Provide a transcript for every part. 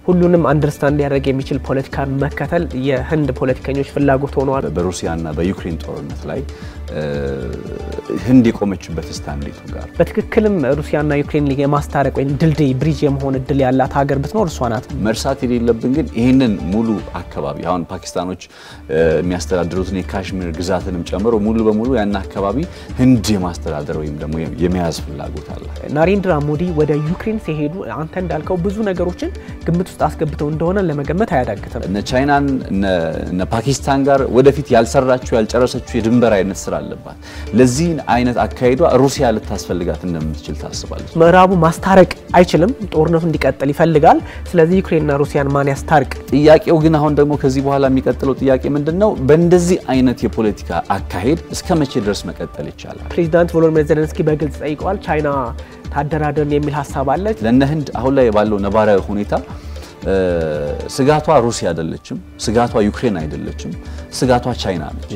ሁሉንም አንደርስታንድ ሊያደርግ የሚችል ፖለቲካን መከተል የህንድ ፖለቲከኞች ፍላጎት ሆነዋል። በሩሲያና በዩክሬን ጦርነት ላይ ህንድ የቆመችበት ስታንዴቱ ጋር በትክክልም ሩሲያና ዩክሬን የማስታረቅ ወይም ድልድይ ብሪጅ የመሆን እድል ያላት ሀገር ብትኖር እሷ ናት። መርሳት የሌለብን ግን ይህንን ሙሉ አካባቢ አሁን ፓኪስታኖች የሚያስተዳድሩትን የካሽሚር ግዛትንም ጨምሮ ሙሉ በሙሉ ያን አካባቢ ህንድ የማስተዳደር ወይም ደግሞ የመያዝ ፍላጎት አለ። ናሬንድራ ሞዲ ወደ ዩክሬን ሲሄዱ አንተ እንዳልከው ብዙ ነገሮችን ግምት ውስጥ አስገብተው እንደሆነ ለመገመት አያዳግትም። እነ ቻይናን እነ ፓኪስታን ጋር ወደፊት ያልሰራችው ያልጨረሰችው የድንበር አይነት ስራ አለባት። ለዚህ አይነት አካሄዷ ሩሲያ ልታስፈልጋት እንደምትችል ታስባለች። ምዕራቡ ማስታረቅ አይችልም፣ ጦርነቱ እንዲቀጥል ይፈልጋል። ስለዚህ ዩክሬንና ሩሲያን ማን ያስታርቅ? ጥያቄው ግን አሁን ደግሞ ከዚህ በኋላ የሚቀጥለው ጥያቄ ምንድን ነው? በእንደዚህ አይነት የፖለቲካ አካሄድ እስከ መቼ ድረስ መቀጠል ይቻላል? ፕሬዚዳንት ቮሎዲሚር ዜሌንስኪ በግልጽ ጠይቀዋል። ቻይና ታደራደርን የሚል ሀሳብ አለች። ለእነ ህንድ አሁን ላይ ባለው ነባራዊ ሁኔታ ስጋቷ ሩሲያ አይደለችም፣ ስጋቷ ዩክሬን አይደለችም፣ ስጋቷ ቻይና ነች።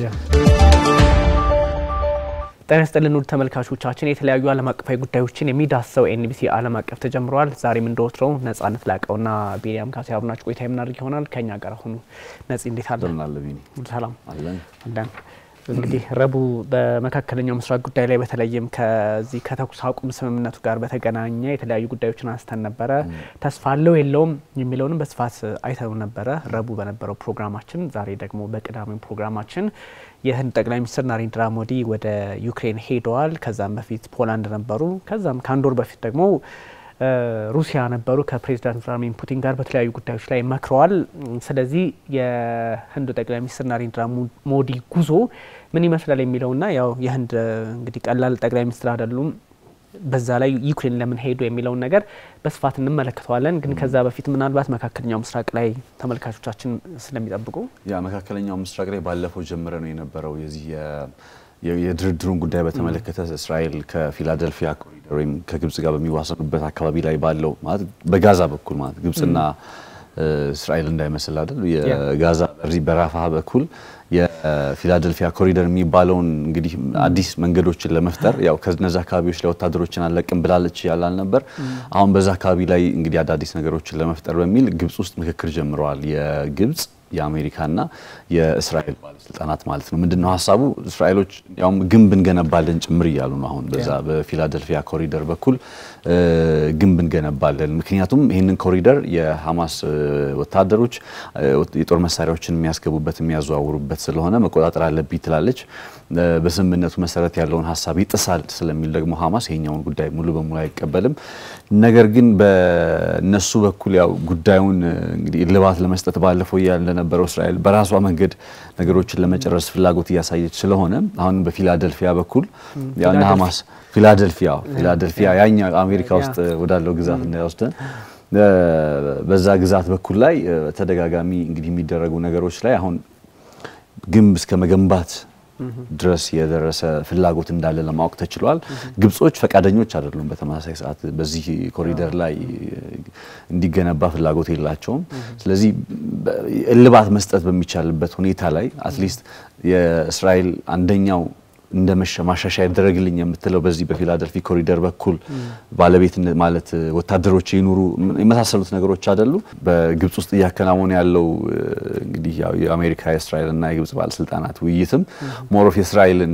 ጤና ይስጥልን ውድ ተመልካቾቻችን፣ የተለያዩ ዓለም አቀፋዊ ጉዳዮችን የሚዳስሰው ኤንቢሲ ዓለም አቀፍ ተጀምረዋል። ዛሬም እንደወትረው ነጻነት ላቀውና ቢኒያም ካሴ አብናችሁ ቆይታ የምናደርግ ይሆናል። ከኛ ጋር ሁኑ። ነጽ እንዴት አለ? ሰላም አለን። እንግዲህ ረቡዕ በመካከለኛው ምስራቅ ጉዳይ ላይ በተለይም ከዚህ ከተኩስ አቁም ስምምነቱ ጋር በተገናኘ የተለያዩ ጉዳዮችን አንስተን ነበረ። ተስፋ አለው የለውም የሚለውንም በስፋት አይተው ነበረ ረቡዕ በነበረው ፕሮግራማችን። ዛሬ ደግሞ በቅዳሜው ፕሮግራማችን የህንድ ጠቅላይ ሚኒስትር ናሬንድራ ሞዲ ወደ ዩክሬን ሄደዋል። ከዛም በፊት ፖላንድ ነበሩ። ከዛም ከአንድ ወር በፊት ደግሞ ሩሲያ ነበሩ። ከፕሬዚዳንት ቭላድሚር ፑቲን ጋር በተለያዩ ጉዳዮች ላይ መክረዋል። ስለዚህ የህንዱ ጠቅላይ ሚኒስትር ናሬንድራ ሞዲ ጉዞ ምን ይመስላል የሚለውና ያው የህንድ እንግዲህ ቀላል ጠቅላይ ሚኒስትር አይደሉም። በዛ ላይ ዩክሬን ለምን ሄዱ የሚለውን ነገር በስፋት እንመለከተዋለን። ግን ከዛ በፊት ምናልባት መካከለኛው ምስራቅ ላይ ተመልካቾቻችን ስለሚጠብቁ ያ መካከለኛው ምስራቅ ላይ ባለፈው ጀምረ ነው የነበረው የዚህ የድርድሩን ጉዳይ በተመለከተ እስራኤል ከፊላደልፊያ ኮሪደር ወይም ከግብጽ ጋር በሚዋሰኑበት አካባቢ ላይ ባለው ማለት በጋዛ በኩል ማለት ግብጽና እስራኤል እንዳይመስል አይደል የጋዛ በራፋ በኩል የፊላደልፊያ ኮሪደር የሚባለውን እንግዲህ አዲስ መንገዶችን ለመፍጠር ያው ከነዛ አካባቢዎች ላይ ወታደሮችን አለቅም ብላለች ያላል ነበር። አሁን በዛ አካባቢ ላይ እንግዲህ አዳዲስ ነገሮችን ለመፍጠር በሚል ግብጽ ውስጥ ምክክር ጀምረዋል። የግብጽ የአሜሪካና የእስራኤል ባለስልጣናት ማለት ነው። ምንድነው ሀሳቡ? እስራኤሎች ያውም ግንብ እንገነባለን ጭምር እያሉ ነው። አሁን በዛ በፊላደልፊያ ኮሪደር በኩል ግንብ እንገነባለን፣ ምክንያቱም ይህንን ኮሪደር የሀማስ ወታደሮች የጦር መሳሪያዎችን የሚያስገቡበት የሚያዘዋውሩበት ስለሆነ መቆጣጠር አለብኝ ትላለች። በስምምነቱ መሰረት ያለውን ሀሳብ ይጥሳል ስለሚል ደግሞ ሀማስ ይሄኛውን ጉዳይ ሙሉ በሙሉ አይቀበልም። ነገር ግን በነሱ በኩል ያው ጉዳዩን እንግዲህ እልባት ለመስጠት ባለፈው እያለ እንደነበረው እስራኤል በራሷ መንገድ ነገሮችን ለመጨረስ ፍላጎት እያሳየች ስለሆነ አሁን በፊላደልፊያ በኩል ያና ሀማስ ፊላደልፊያ ፊላደልፊያ ያኛ አሜሪካ ውስጥ ወዳለው ግዛት እንዳይወስደን በዛ ግዛት በኩል ላይ ተደጋጋሚ እንግዲህ የሚደረጉ ነገሮች ላይ አሁን ግንብ እስከ መገንባት ድረስ የደረሰ ፍላጎት እንዳለ ለማወቅ ተችሏል። ግብጾች ፈቃደኞች አይደሉም። በተመሳሳይ ሰዓት በዚህ ኮሪደር ላይ እንዲገነባ ፍላጎት የላቸውም። ስለዚህ እልባት መስጠት በሚቻልበት ሁኔታ ላይ አትሊስት የእስራኤል አንደኛው እንደ ማሻሻያ ይደረግልኝ የምትለው በዚህ በፊላደልፊ ኮሪደር በኩል ባለቤትነት ማለት ወታደሮች ይኑሩ የመሳሰሉት ነገሮች አይደሉ። በግብጽ ውስጥ እያከናወነ ያለው እንግዲህ የአሜሪካ የእስራኤልና የግብጽ ባለስልጣናት ውይይትም ሞሮፍ የእስራኤልን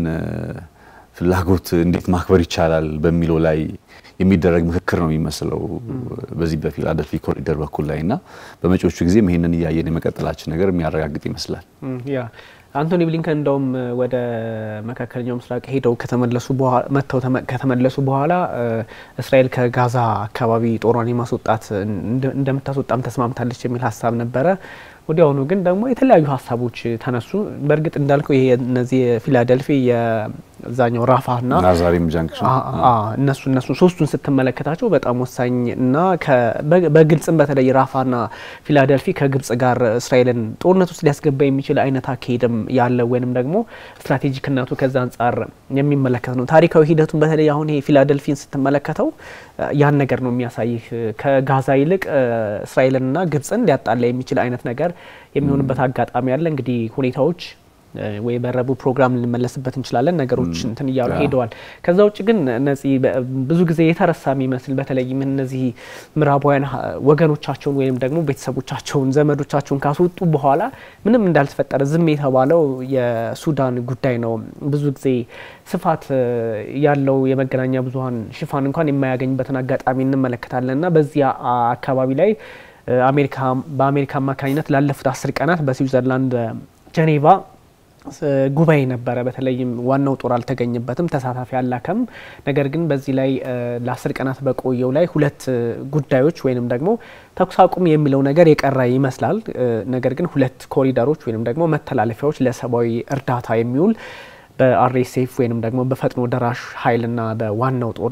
ፍላጎት እንዴት ማክበር ይቻላል በሚለው ላይ የሚደረግ ምክክር ነው የሚመስለው በዚህ በፊላደልፊ ኮሪደር በኩል ላይ እና በመጪዎቹ ጊዜም ይሄንን እያየን የመቀጠላችን ነገር የሚያረጋግጥ ይመስላል። ያ አንቶኒ ብሊንከን እንደውም ወደ መካከለኛው ምስራቅ ሄደው ከተመለሱ በኋላ መጥተው ከተመለሱ በኋላ እስራኤል ከጋዛ አካባቢ ጦሯን የማስወጣት እንደምታስወጣም ተስማምታለች የሚል ሀሳብ ነበረ። ወዲያውኑ ግን ደግሞ የተለያዩ ሀሳቦች ተነሱ። በእርግጥ እንዳልከው ይሄ እነዚህ የፊላደልፊ የዛኛው ራፋና ናዛሪም ጃንክሽን እነሱ እነሱ ሶስቱን ስትመለከታቸው በጣም ወሳኝ እና በግልጽም በተለይ ራፋና ፊላደልፊ ከግብጽ ጋር እስራኤልን ጦርነት ውስጥ ሊያስገባ የሚችል አይነት አካሄድም ያለ ወይንም ደግሞ ስትራቴጂክነቱ ከዛ አንጻር የሚመለከት ነው። ታሪካዊ ሂደቱን በተለይ አሁን ይሄ ፊላደልፊን ስትመለከተው ያን ነገር ነው የሚያሳይህ። ከጋዛ ይልቅ እስራኤልንና ግብጽን ሊያጣላ የሚችል አይነት ነገር የሚሆንበት አጋጣሚ አለ። እንግዲህ ሁኔታዎች ወይ በረቡ ፕሮግራም ልንመለስበት እንችላለን። ነገሮች እንትን እያሉ ሄደዋል። ከዛ ውጭ ግን እነዚህ ብዙ ጊዜ የተረሳ የሚመስል በተለይም እነዚህ ምዕራባውያን ወገኖቻቸውን ወይም ደግሞ ቤተሰቦቻቸውን ዘመዶቻቸውን ካስወጡ በኋላ ምንም እንዳልተፈጠረ ዝም የተባለው የሱዳን ጉዳይ ነው። ብዙ ጊዜ ስፋት ያለው የመገናኛ ብዙኃን ሽፋን እንኳን የማያገኝበትን አጋጣሚ እንመለከታለን እና በዚያ አካባቢ ላይ አሜሪካ በአሜሪካ አማካኝነት ላለፉት አስር ቀናት በስዊዘርላንድ ጀኔቫ ጉባኤ ነበረ። በተለይም ዋናው ጦር አልተገኘበትም፣ ተሳታፊ አላከም። ነገር ግን በዚህ ላይ ለአስር ቀናት በቆየው ላይ ሁለት ጉዳዮች ወይንም ደግሞ ተኩስ አቁም የሚለው ነገር የቀረ ይመስላል። ነገር ግን ሁለት ኮሪደሮች ወይንም ደግሞ መተላለፊያዎች ለሰብአዊ እርዳታ የሚውል በአርኤስኤፍ ወይንም ደግሞ በፈጥኖ ደራሽ ኃይልና በዋናው ጦር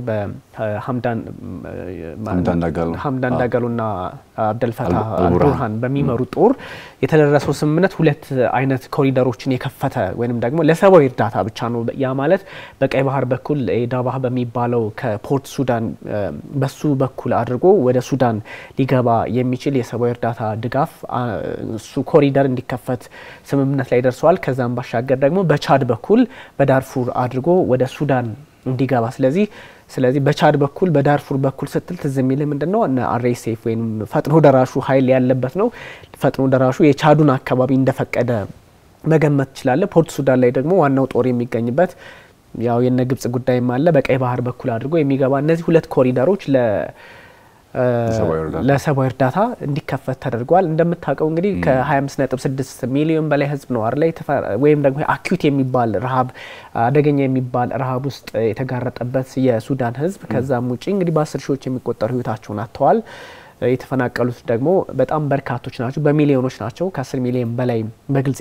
በሀምዳን ዳጋሎና አብደልፈታህ አልቡርሃን በሚመሩ ጦር የተደረሰው ስምምነት ሁለት አይነት ኮሪደሮችን የከፈተ ወይንም ደግሞ ለሰብአዊ እርዳታ ብቻ ነው። ያ ማለት በቀይ ባህር በኩል ዳባህ በሚባለው ከፖርት ሱዳን በሱ በኩል አድርጎ ወደ ሱዳን ሊገባ የሚችል የሰብአዊ እርዳታ ድጋፍ እሱ ኮሪደር እንዲከፈት ስምምነት ላይ ደርሰዋል። ከዛም ባሻገር ደግሞ በቻድ በኩል በዳርፉር አድርጎ ወደ ሱዳን እንዲገባ ስለዚህ ስለዚህ በቻድ በኩል በዳርፉር በኩል ስትል ትዝ የሚል ምንድን ነው እነ አርኤስኤፍ ወይም ፈጥኖ ደራሹ ኃይል ያለበት ነው። ፈጥኖ ደራሹ የቻዱን አካባቢ እንደፈቀደ መገመት ትችላለ። ፖርት ሱዳን ላይ ደግሞ ዋናው ጦር የሚገኝበት ያው የነ ግብጽ ጉዳይም አለ። በቀይ ባህር በኩል አድርጎ የሚገባ እነዚህ ሁለት ኮሪደሮች ለ ለሰብአዊ እርዳታ እንዲከፈት ተደርጓል። እንደምታውቀው እንግዲህ ከ25.6 ሚሊዮን በላይ ህዝብ ነው አይደል ወይም ደግሞ አኪዩት የሚባል ረሃብ አደገኛ የሚባል ረሃብ ውስጥ የተጋረጠበት የሱዳን ህዝብ ከዛም ውጪ እንግዲህ በአስር ሺዎች የሚቆጠሩ ህይወታቸውን አጥተዋል። የተፈናቀሉት ደግሞ በጣም በርካቶች ናቸው፣ በሚሊዮኖች ናቸው። ከ10 ሚሊዮን በላይ በግልጽ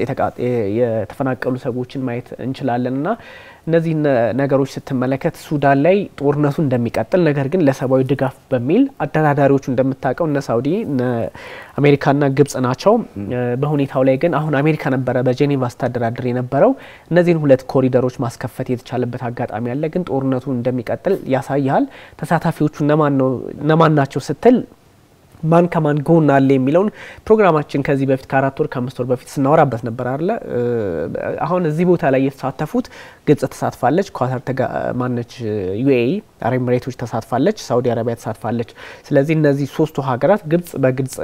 የተፈናቀሉ ሰዎችን ማየት እንችላለን እና እነዚህ ነገሮች ስትመለከት ሱዳን ላይ ጦርነቱ እንደሚቀጥል ነገር ግን ለሰብአዊ ድጋፍ በሚል አደራዳሪዎቹ እንደምታውቀው እነ ሳውዲ እነ አሜሪካና ግብጽ ናቸው። በሁኔታው ላይ ግን አሁን አሜሪካ ነበረ በጄኔቫ ስታደራድር የነበረው እነዚህን ሁለት ኮሪደሮች ማስከፈት የተቻለበት አጋጣሚ አለ። ግን ጦርነቱ እንደሚቀጥል ያሳያል። ተሳታፊዎቹ እነማን ናቸው ስትል ማን ከማን ጎን አለ የሚለውን ፕሮግራማችን ከዚህ በፊት ከአራት ወር ከአምስት ወር በፊት ስናወራበት ነበር አለ። አሁን እዚህ ቦታ ላይ የተሳተፉት ግብጽ ተሳትፋለች፣ ኳታር ማነች፣ ዩኤኢ አረብ ኤሚሬቶች ተሳትፋለች፣ ሳውዲ አረቢያ ተሳትፋለች። ስለዚህ እነዚህ ሶስቱ ሀገራት ግብጽ በግልጽ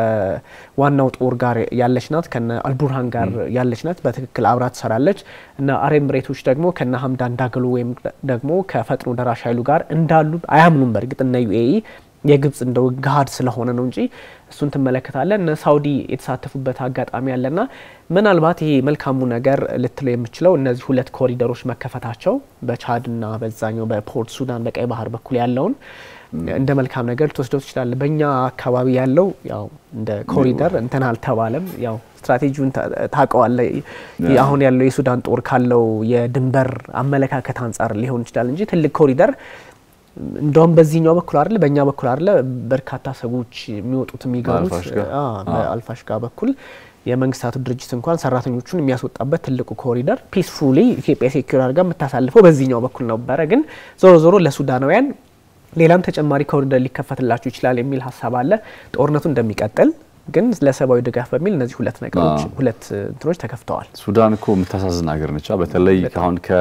ከዋናው ጦር ጋር ያለች ናት፣ ከነ አልቡርሃን ጋር ያለች ናት፣ በትክክል አብራ ትሰራለች። እና አረብ ኤሚሬቶች ደግሞ ከነ ሀምዳን ዳግሎ ወይም ደግሞ ከፈጥኖ ደራሽ ኃይሉ ጋር እንዳሉ አያምኑም። በእርግጥ እነ ዩኤኢ የግብጽ እንደው ገሀድ ስለሆነ ነው እንጂ እሱን ትመለከታለን። እነ ሳውዲ የተሳተፉበት አጋጣሚ አለና ምናልባት ይሄ መልካሙ ነገር ልትለው የምችለው እነዚህ ሁለት ኮሪደሮች መከፈታቸው በቻድና በዛኛው በፖርት ሱዳን በቀይ ባህር በኩል ያለውን እንደ መልካም ነገር ልትወስደው ትችላለ። በእኛ አካባቢ ያለው ያው እንደ ኮሪደር እንትን አልተባለም። ያው ስትራቴጂውን ታውቀዋለ። አሁን ያለው የሱዳን ጦር ካለው የድንበር አመለካከት አንጻር ሊሆን ይችላል እንጂ ትልቅ ኮሪደር እንደውም በዚህኛው በኩል አይደለ በእኛ በኩል አይደለ በርካታ ሰዎች የሚወጡት የሚገቡት በአልፋሽጋ በኩል የመንግስታቱ ድርጅት እንኳን ሰራተኞቹን የሚያስወጣበት ትልቁ ኮሪደር ፒስፉሊ ኢትዮጵያ ሴኩር አድርጋ የምታሳልፈው በዚህኛው በኩል ነበረ። ግን ዞሮ ዞሮ ለሱዳናውያን ሌላም ተጨማሪ ኮሪደር ሊከፈትላቸው ይችላል የሚል ሀሳብ አለ። ጦርነቱ እንደሚቀጥል ግን ለሰብአዊ ድጋፍ በሚል እነዚህ ሁለት ነገሮች ሁለት እንትኖች ተከፍተዋል። ሱዳን እኮ የምታሳዝን ሀገር ነቻ። በተለይ አሁን ከ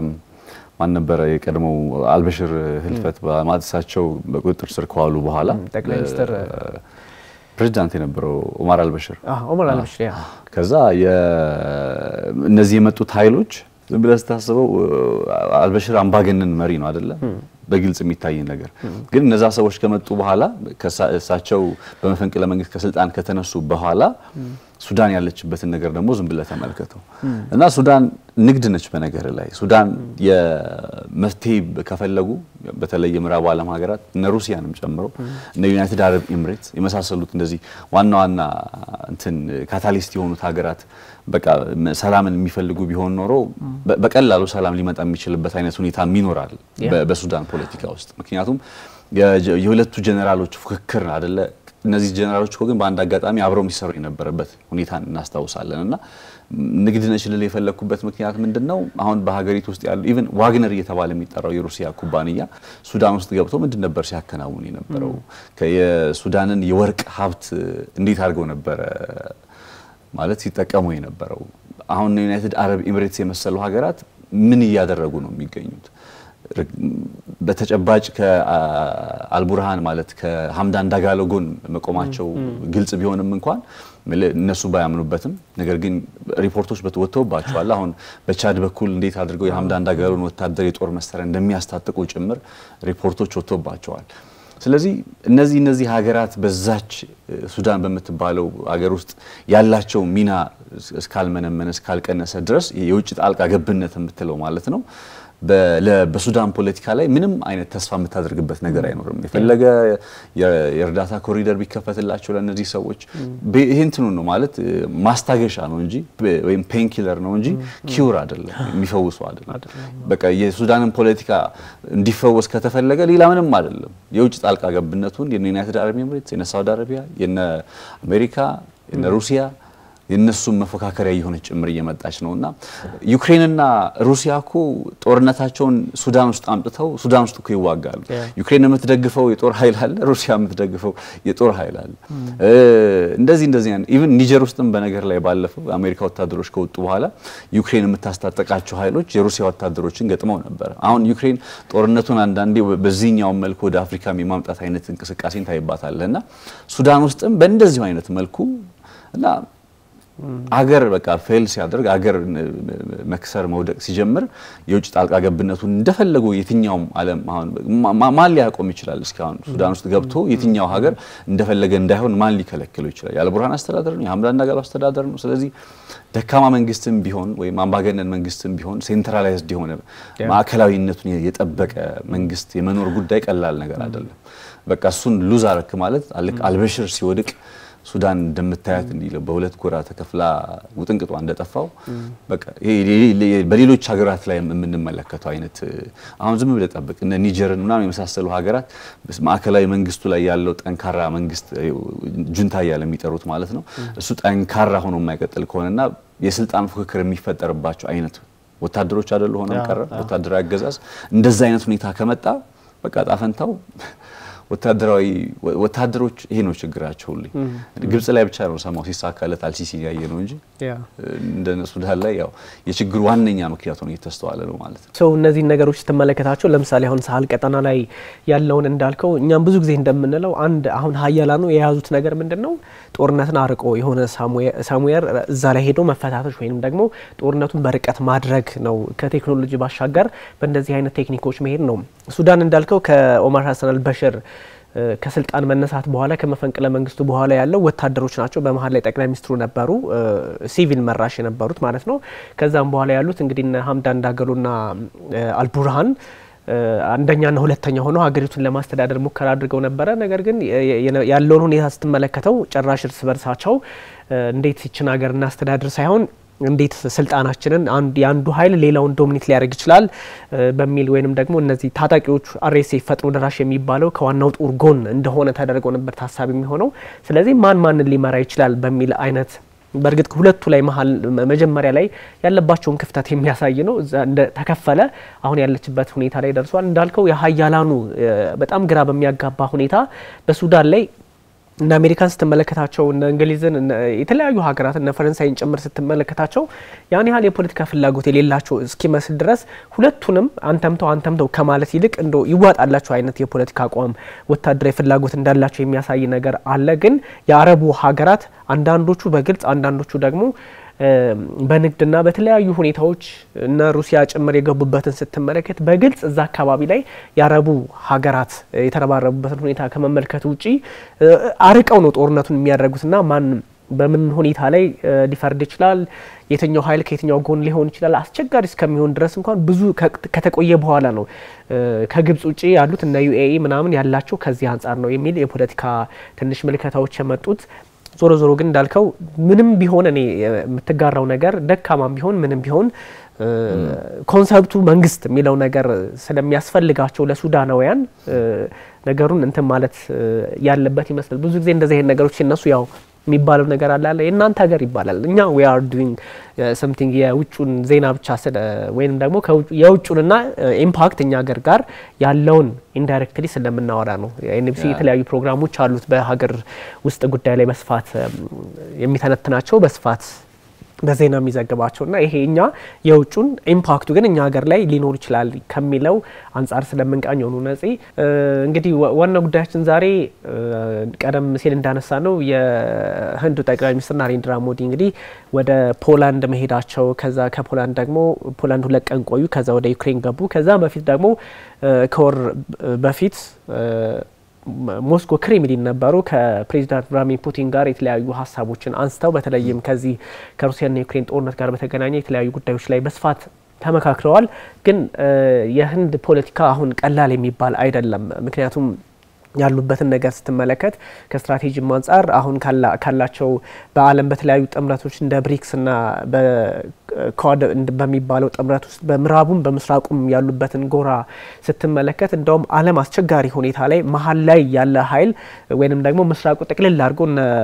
ማን ነበረ የቀድሞው አልበሽር ህልፈት በማለት እሳቸው በቁጥጥር ስር ከዋሉ በኋላ ጠቅላይ ሚኒስትር ፕሬዚዳንት የነበረው ኦማር አልበሽር ኦማር አልበሽር ያ ከዛ እነዚህ የመጡት ኃይሎች ዝም ብለህ ስታስበው አልበሽር አምባገነን መሪ ነው አይደለ? በግልጽ የሚታይ ነገር ግን እነዛ ሰዎች ከመጡ በኋላ እሳቸው በመፈንቅለ መንግስት ከስልጣን ከተነሱ በኋላ ሱዳን ያለችበትን ነገር ደግሞ ዝም ብለህ ተመልከተው እና ሱዳን ንግድ ነች። በነገር ላይ ሱዳን የመፍትሄ ከፈለጉ በተለይ የምዕራቡ ዓለም ሀገራት እነ ሩሲያንም ጨምሮ እነ ዩናይትድ አረብ ኤምሬት የመሳሰሉት እንደዚህ ዋና ዋና እንትን ካታሊስት የሆኑት ሀገራት በቃ ሰላምን የሚፈልጉ ቢሆን ኖሮ በቀላሉ ሰላም ሊመጣ የሚችልበት አይነት ሁኔታ ይኖራል በሱዳን ፖለቲካ ውስጥ። ምክንያቱም የሁለቱ ጀኔራሎች ፉክክር አደለ እነዚህ ጀነራሎች እኮ ግን በአንድ አጋጣሚ አብረው የሚሰሩ የነበረበት ሁኔታ እናስታውሳለን። እና ንግድ ነች ልል የፈለግኩበት ምክንያት ምንድን ነው? አሁን በሀገሪቱ ውስጥ ያሉ ኢቨን ዋግነር እየተባለ የሚጠራው የሩሲያ ኩባንያ ሱዳን ውስጥ ገብቶ ምንድን ነበር ሲያከናውን የነበረው? የሱዳንን የወርቅ ሀብት እንዴት አድርገው ነበረ ማለት ሲጠቀሙ የነበረው። አሁን ዩናይትድ አረብ ኤሚሬትስ የመሰሉ ሀገራት ምን እያደረጉ ነው የሚገኙት? በተጨባጭ ከአልቡርሃን ማለት ከሀምዳን ዳጋሎ ጎን መቆማቸው ግልጽ ቢሆንም እንኳን እነሱ ባያምኑበትም ነገር ግን ሪፖርቶች ወጥተውባቸዋል። አሁን በቻድ በኩል እንዴት አድርገው የሀምዳን ዳጋሎን ወታደር የጦር መሳሪያ እንደሚያስታጥቁ ጭምር ሪፖርቶች ወጥተውባቸዋል። ስለዚህ እነዚህ እነዚህ ሀገራት በዛች ሱዳን በምትባለው ሀገር ውስጥ ያላቸው ሚና እስካልመነመነ እስካልቀነሰ ድረስ የውጭ ጣልቃ ገብነት የምትለው ማለት ነው በሱዳን ፖለቲካ ላይ ምንም አይነት ተስፋ የምታደርግበት ነገር አይኖርም። የፈለገ የእርዳታ ኮሪደር ቢከፈትላቸው ለእነዚህ ሰዎች ይህ እንትኑ ነው ማለት ማስታገሻ ነው እንጂ ወይም ፔንኪለር ነው እንጂ ኪውር አይደለም፣ የሚፈውሱ አይደለም። በቃ የሱዳንን ፖለቲካ እንዲፈወስ ከተፈለገ ሌላ ምንም አይደለም። የውጭ ጣልቃ ገብነቱን የነ ዩናይትድ አረብ ኤምሬትስ፣ የነ ሳውዲ አረቢያ፣ የነ አሜሪካ፣ የነ ሩሲያ የነሱም መፎካከሪያ የሆነች ጭምር እየመጣች ነው እና ዩክሬንና ሩሲያ እኮ ጦርነታቸውን ሱዳን ውስጥ አምጥተው ሱዳን ውስጥ እኮ ይዋጋሉ። ዩክሬን የምትደግፈው የጦር ኃይል አለ፣ ሩሲያ የምትደግፈው የጦር ኃይል አለ። እንደዚህ እንደዚህ ኢቭን ኒጀር ውስጥም በነገር ላይ ባለፈው የአሜሪካ ወታደሮች ከወጡ በኋላ ዩክሬን የምታስታጠቃቸው ኃይሎች የሩሲያ ወታደሮችን ገጥመው ነበር። አሁን ዩክሬን ጦርነቱን አንዳንዴ በዚህኛውን መልኩ ወደ አፍሪካ የማምጣት አይነት እንቅስቃሴን ታይባታለህ እና ሱዳን ውስጥም በእንደዚሁ አይነት መልኩ እና አገር በቃ ፌል ሲያደርግ አገር መክሰር መውደቅ ሲጀምር የውጭ ጣልቃ ገብነቱን እንደፈለጉ የትኛውም ዓለም አሁን ማን ሊያቆም ይችላል? እስካሁን ሱዳን ውስጥ ገብቶ የትኛው ሀገር እንደፈለገ እንዳይሆን ማን ሊከለክለው ይችላል? የአልቡርሃን አስተዳደር ነው፣ የሀምዳን ዳጋሎ አስተዳደር ነው። ስለዚህ ደካማ መንግስትም ቢሆን ወይም አምባገነን መንግስትም ቢሆን ሴንትራላይዝድ የሆነ ማዕከላዊነቱን የጠበቀ መንግስት የመኖር ጉዳይ ቀላል ነገር አይደለም። በቃ እሱን ሉዝ አረክ ማለት አልበሽር ሲወድቅ ሱዳን እንደምታያት እንዲህ በሁለት ጎራ ተከፍላ ውጥንቅጧ እንደጠፋው በቃ በሌሎች ሀገራት ላይ የምንመለከተው አይነት አሁን ዝም ብለህ ጠብቅ እነ ኒጀርን ምናምን የመሳሰሉ ሀገራት ማዕከላዊ መንግስቱ ላይ ያለው ጠንካራ መንግስት ጁንታ እያለ የሚጠሩት ማለት ነው እሱ ጠንካራ ሆኖ የማይቀጥል ከሆነና የስልጣን ፉክክር የሚፈጠርባቸው አይነት ወታደሮች አይደሉ ሆነም ቀረ ወታደራዊ አገዛዝ እንደዛ አይነት ሁኔታ ከመጣ በቃ ጣፈንታው ወታደራዊ ወታደሮች ይሄ ነው ችግራቸው። ሁሌ ግብጽ ላይ ብቻ ነው ሰማው ሲሳካለት አልሲሲ ያየ ነው እንጂ እንደ ሱዳን ላይ ያው የችግሩ ዋነኛ ምክንያት ሆኖ እየተስተዋለ ነው ማለት ነው። ሰው እነዚህን ነገሮች ስትመለከታቸው ለምሳሌ አሁን ሳህል ቀጠና ላይ ያለውን እንዳልከው እኛም ብዙ ጊዜ እንደምንለው አንድ አሁን ሀያላኑ የያዙት ነገር ምንድን ነው? ጦርነትን አርቆ የሆነ ሳሙኤር እዛ ላይ ሄዶ መፈታተሽ ወይም ደግሞ ጦርነቱን በርቀት ማድረግ ነው። ከቴክኖሎጂ ባሻገር በእንደዚህ አይነት ቴክኒኮች መሄድ ነው። ሱዳን እንዳልከው ከኦማር ሀሰን አልበሽር ከስልጣን መነሳት በኋላ ከመፈንቅለ መንግስቱ በኋላ ያለው ወታደሮች ናቸው። በመሀል ላይ ጠቅላይ ሚኒስትሩ ነበሩ፣ ሲቪል መራሽ የነበሩት ማለት ነው። ከዛም በኋላ ያሉት እንግዲህ ሀምዳን ዳገሎና አልቡርሃን አንደኛና ሁለተኛ ሆነው ሀገሪቱን ለማስተዳደር ሙከራ አድርገው ነበረ። ነገር ግን ያለውን ሁኔታ ስትመለከተው ጭራሽ እርስ በርሳቸው እንዴት ይችን ሀገር እናስተዳድር ሳይሆን እንዴት ስልጣናችንን የአንዱ ኃይል ሌላውን ዶሚኔት ሊያደርግ ይችላል በሚል ወይንም ደግሞ እነዚህ ታጣቂዎቹ አርኤስኤፍ ፈጥኖ ደራሽ የሚባለው ከዋናው ጦር ጎን እንደሆነ ተደርገው ነበር ታሳቢ የሚሆነው። ስለዚህ ማን ማንን ሊመራ ይችላል በሚል አይነት በእርግጥ ሁለቱ ላይ መሀል መጀመሪያ ላይ ያለባቸውን ክፍተት የሚያሳይ ነው። እዛ እንደ ተከፈለ አሁን ያለችበት ሁኔታ ላይ ደርሷል። እንዳልከው የሀያላኑ በጣም ግራ በሚያጋባ ሁኔታ በሱዳን ላይ እነ አሜሪካን ስትመለከታቸው እነ እንግሊዝን የተለያዩ ሀገራት እነ ፈረንሳይን ጭምር ስትመለከታቸው ያን ያህል የፖለቲካ ፍላጎት የሌላቸው እስኪመስል ድረስ ሁለቱንም አንተምተው አንተምተው ከማለት ይልቅ እንደ ይዋጣላቸው አይነት የፖለቲካ አቋም ወታደራዊ ፍላጎት እንዳላቸው የሚያሳይ ነገር አለ። ግን የአረቡ ሀገራት አንዳንዶቹ በግልጽ አንዳንዶቹ ደግሞ በንግድና በተለያዩ ሁኔታዎች እነ ሩሲያ ጭምር የገቡበትን ስትመለከት በግልጽ እዛ አካባቢ ላይ የአረቡ ሀገራት የተረባረቡበትን ሁኔታ ከመመልከት ውጪ አርቀው ነው ጦርነቱን የሚያደርጉትና ማን በምን ሁኔታ ላይ ሊፈርድ ይችላል፣ የትኛው ኃይል ከየትኛው ጎን ሊሆን ይችላል፣ አስቸጋሪ እስከሚሆን ድረስ እንኳን ብዙ ከተቆየ በኋላ ነው ከግብጽ ውጭ ያሉት እነ ዩኤኢ ምናምን ያላቸው ከዚህ አንጻር ነው የሚል የፖለቲካ ትንሽ ምልከታዎች የመጡት ዞሮ ዞሮ ግን እንዳልከው ምንም ቢሆን እኔ የምትጋራው ነገር ደካማም ቢሆን ምንም ቢሆን ኮንሰፕቱ መንግስት የሚለው ነገር ስለሚያስፈልጋቸው ለሱዳናውያን ነገሩን እንትን ማለት ያለበት ይመስላል። ብዙ ጊዜ እንደዚህ አይነት ነገሮች ሲነሱ ያው የሚባለው ነገር አለ አለ የእናንተ ሀገር ይባላል። እኛ ዊ አር ዱዊንግ ሰምቲንግ የውጩን ዜና ብቻ ስለ ወይም ደግሞ የውጩንና ኢምፓክት እኛ ሀገር ጋር ያለውን ኢንዳይሬክትሊ ስለምናወራ ነው። ኤንቢሲ የተለያዩ ፕሮግራሞች አሉት በሀገር ውስጥ ጉዳይ ላይ በስፋት የሚተነትናቸው በስፋት በዜና የሚዘግባቸው እና ይሄ እኛ የውጩን ኢምፓክቱ ግን እኛ ሀገር ላይ ሊኖር ይችላል ከሚለው አንጻር ስለምንቃኝ የሆኑ ነጽ እንግዲህ ዋና ጉዳያችን ዛሬ ቀደም ሲል እንዳነሳ ነው የህንዱ ጠቅላይ ሚኒስትር ናሬንድራ ሞዲ እንግዲህ ወደ ፖላንድ መሄዳቸው ከዛ ከፖላንድ ደግሞ ፖላንድ ሁለት ቀን ቆዩ። ከዛ ወደ ዩክሬን ገቡ። ከዛ በፊት ደግሞ ከወር በፊት ሞስኮ ክሬምሊን ነበሩ። ከፕሬዚዳንት ቭላድሚር ፑቲን ጋር የተለያዩ ሀሳቦችን አንስተው በተለይም ከዚህ ከሩሲያና የዩክሬን ጦርነት ጋር በተገናኘ የተለያዩ ጉዳዮች ላይ በስፋት ተመካክረዋል። ግን የህንድ ፖለቲካ አሁን ቀላል የሚባል አይደለም። ምክንያቱም ያሉበትን ነገር ስትመለከት ከስትራቴጂም አንጻር አሁን ካላቸው በዓለም በተለያዩ ጥምረቶች እንደ ብሪክስና በኳድ በሚባለው ጥምረት ውስጥ በምዕራቡም በምስራቁም ያሉበትን ጎራ ስትመለከት እንደውም ዓለም አስቸጋሪ ሁኔታ ላይ መሀል ላይ ያለ ኃይል ወይንም ደግሞ ምስራቁ ጥቅልል አድርጎ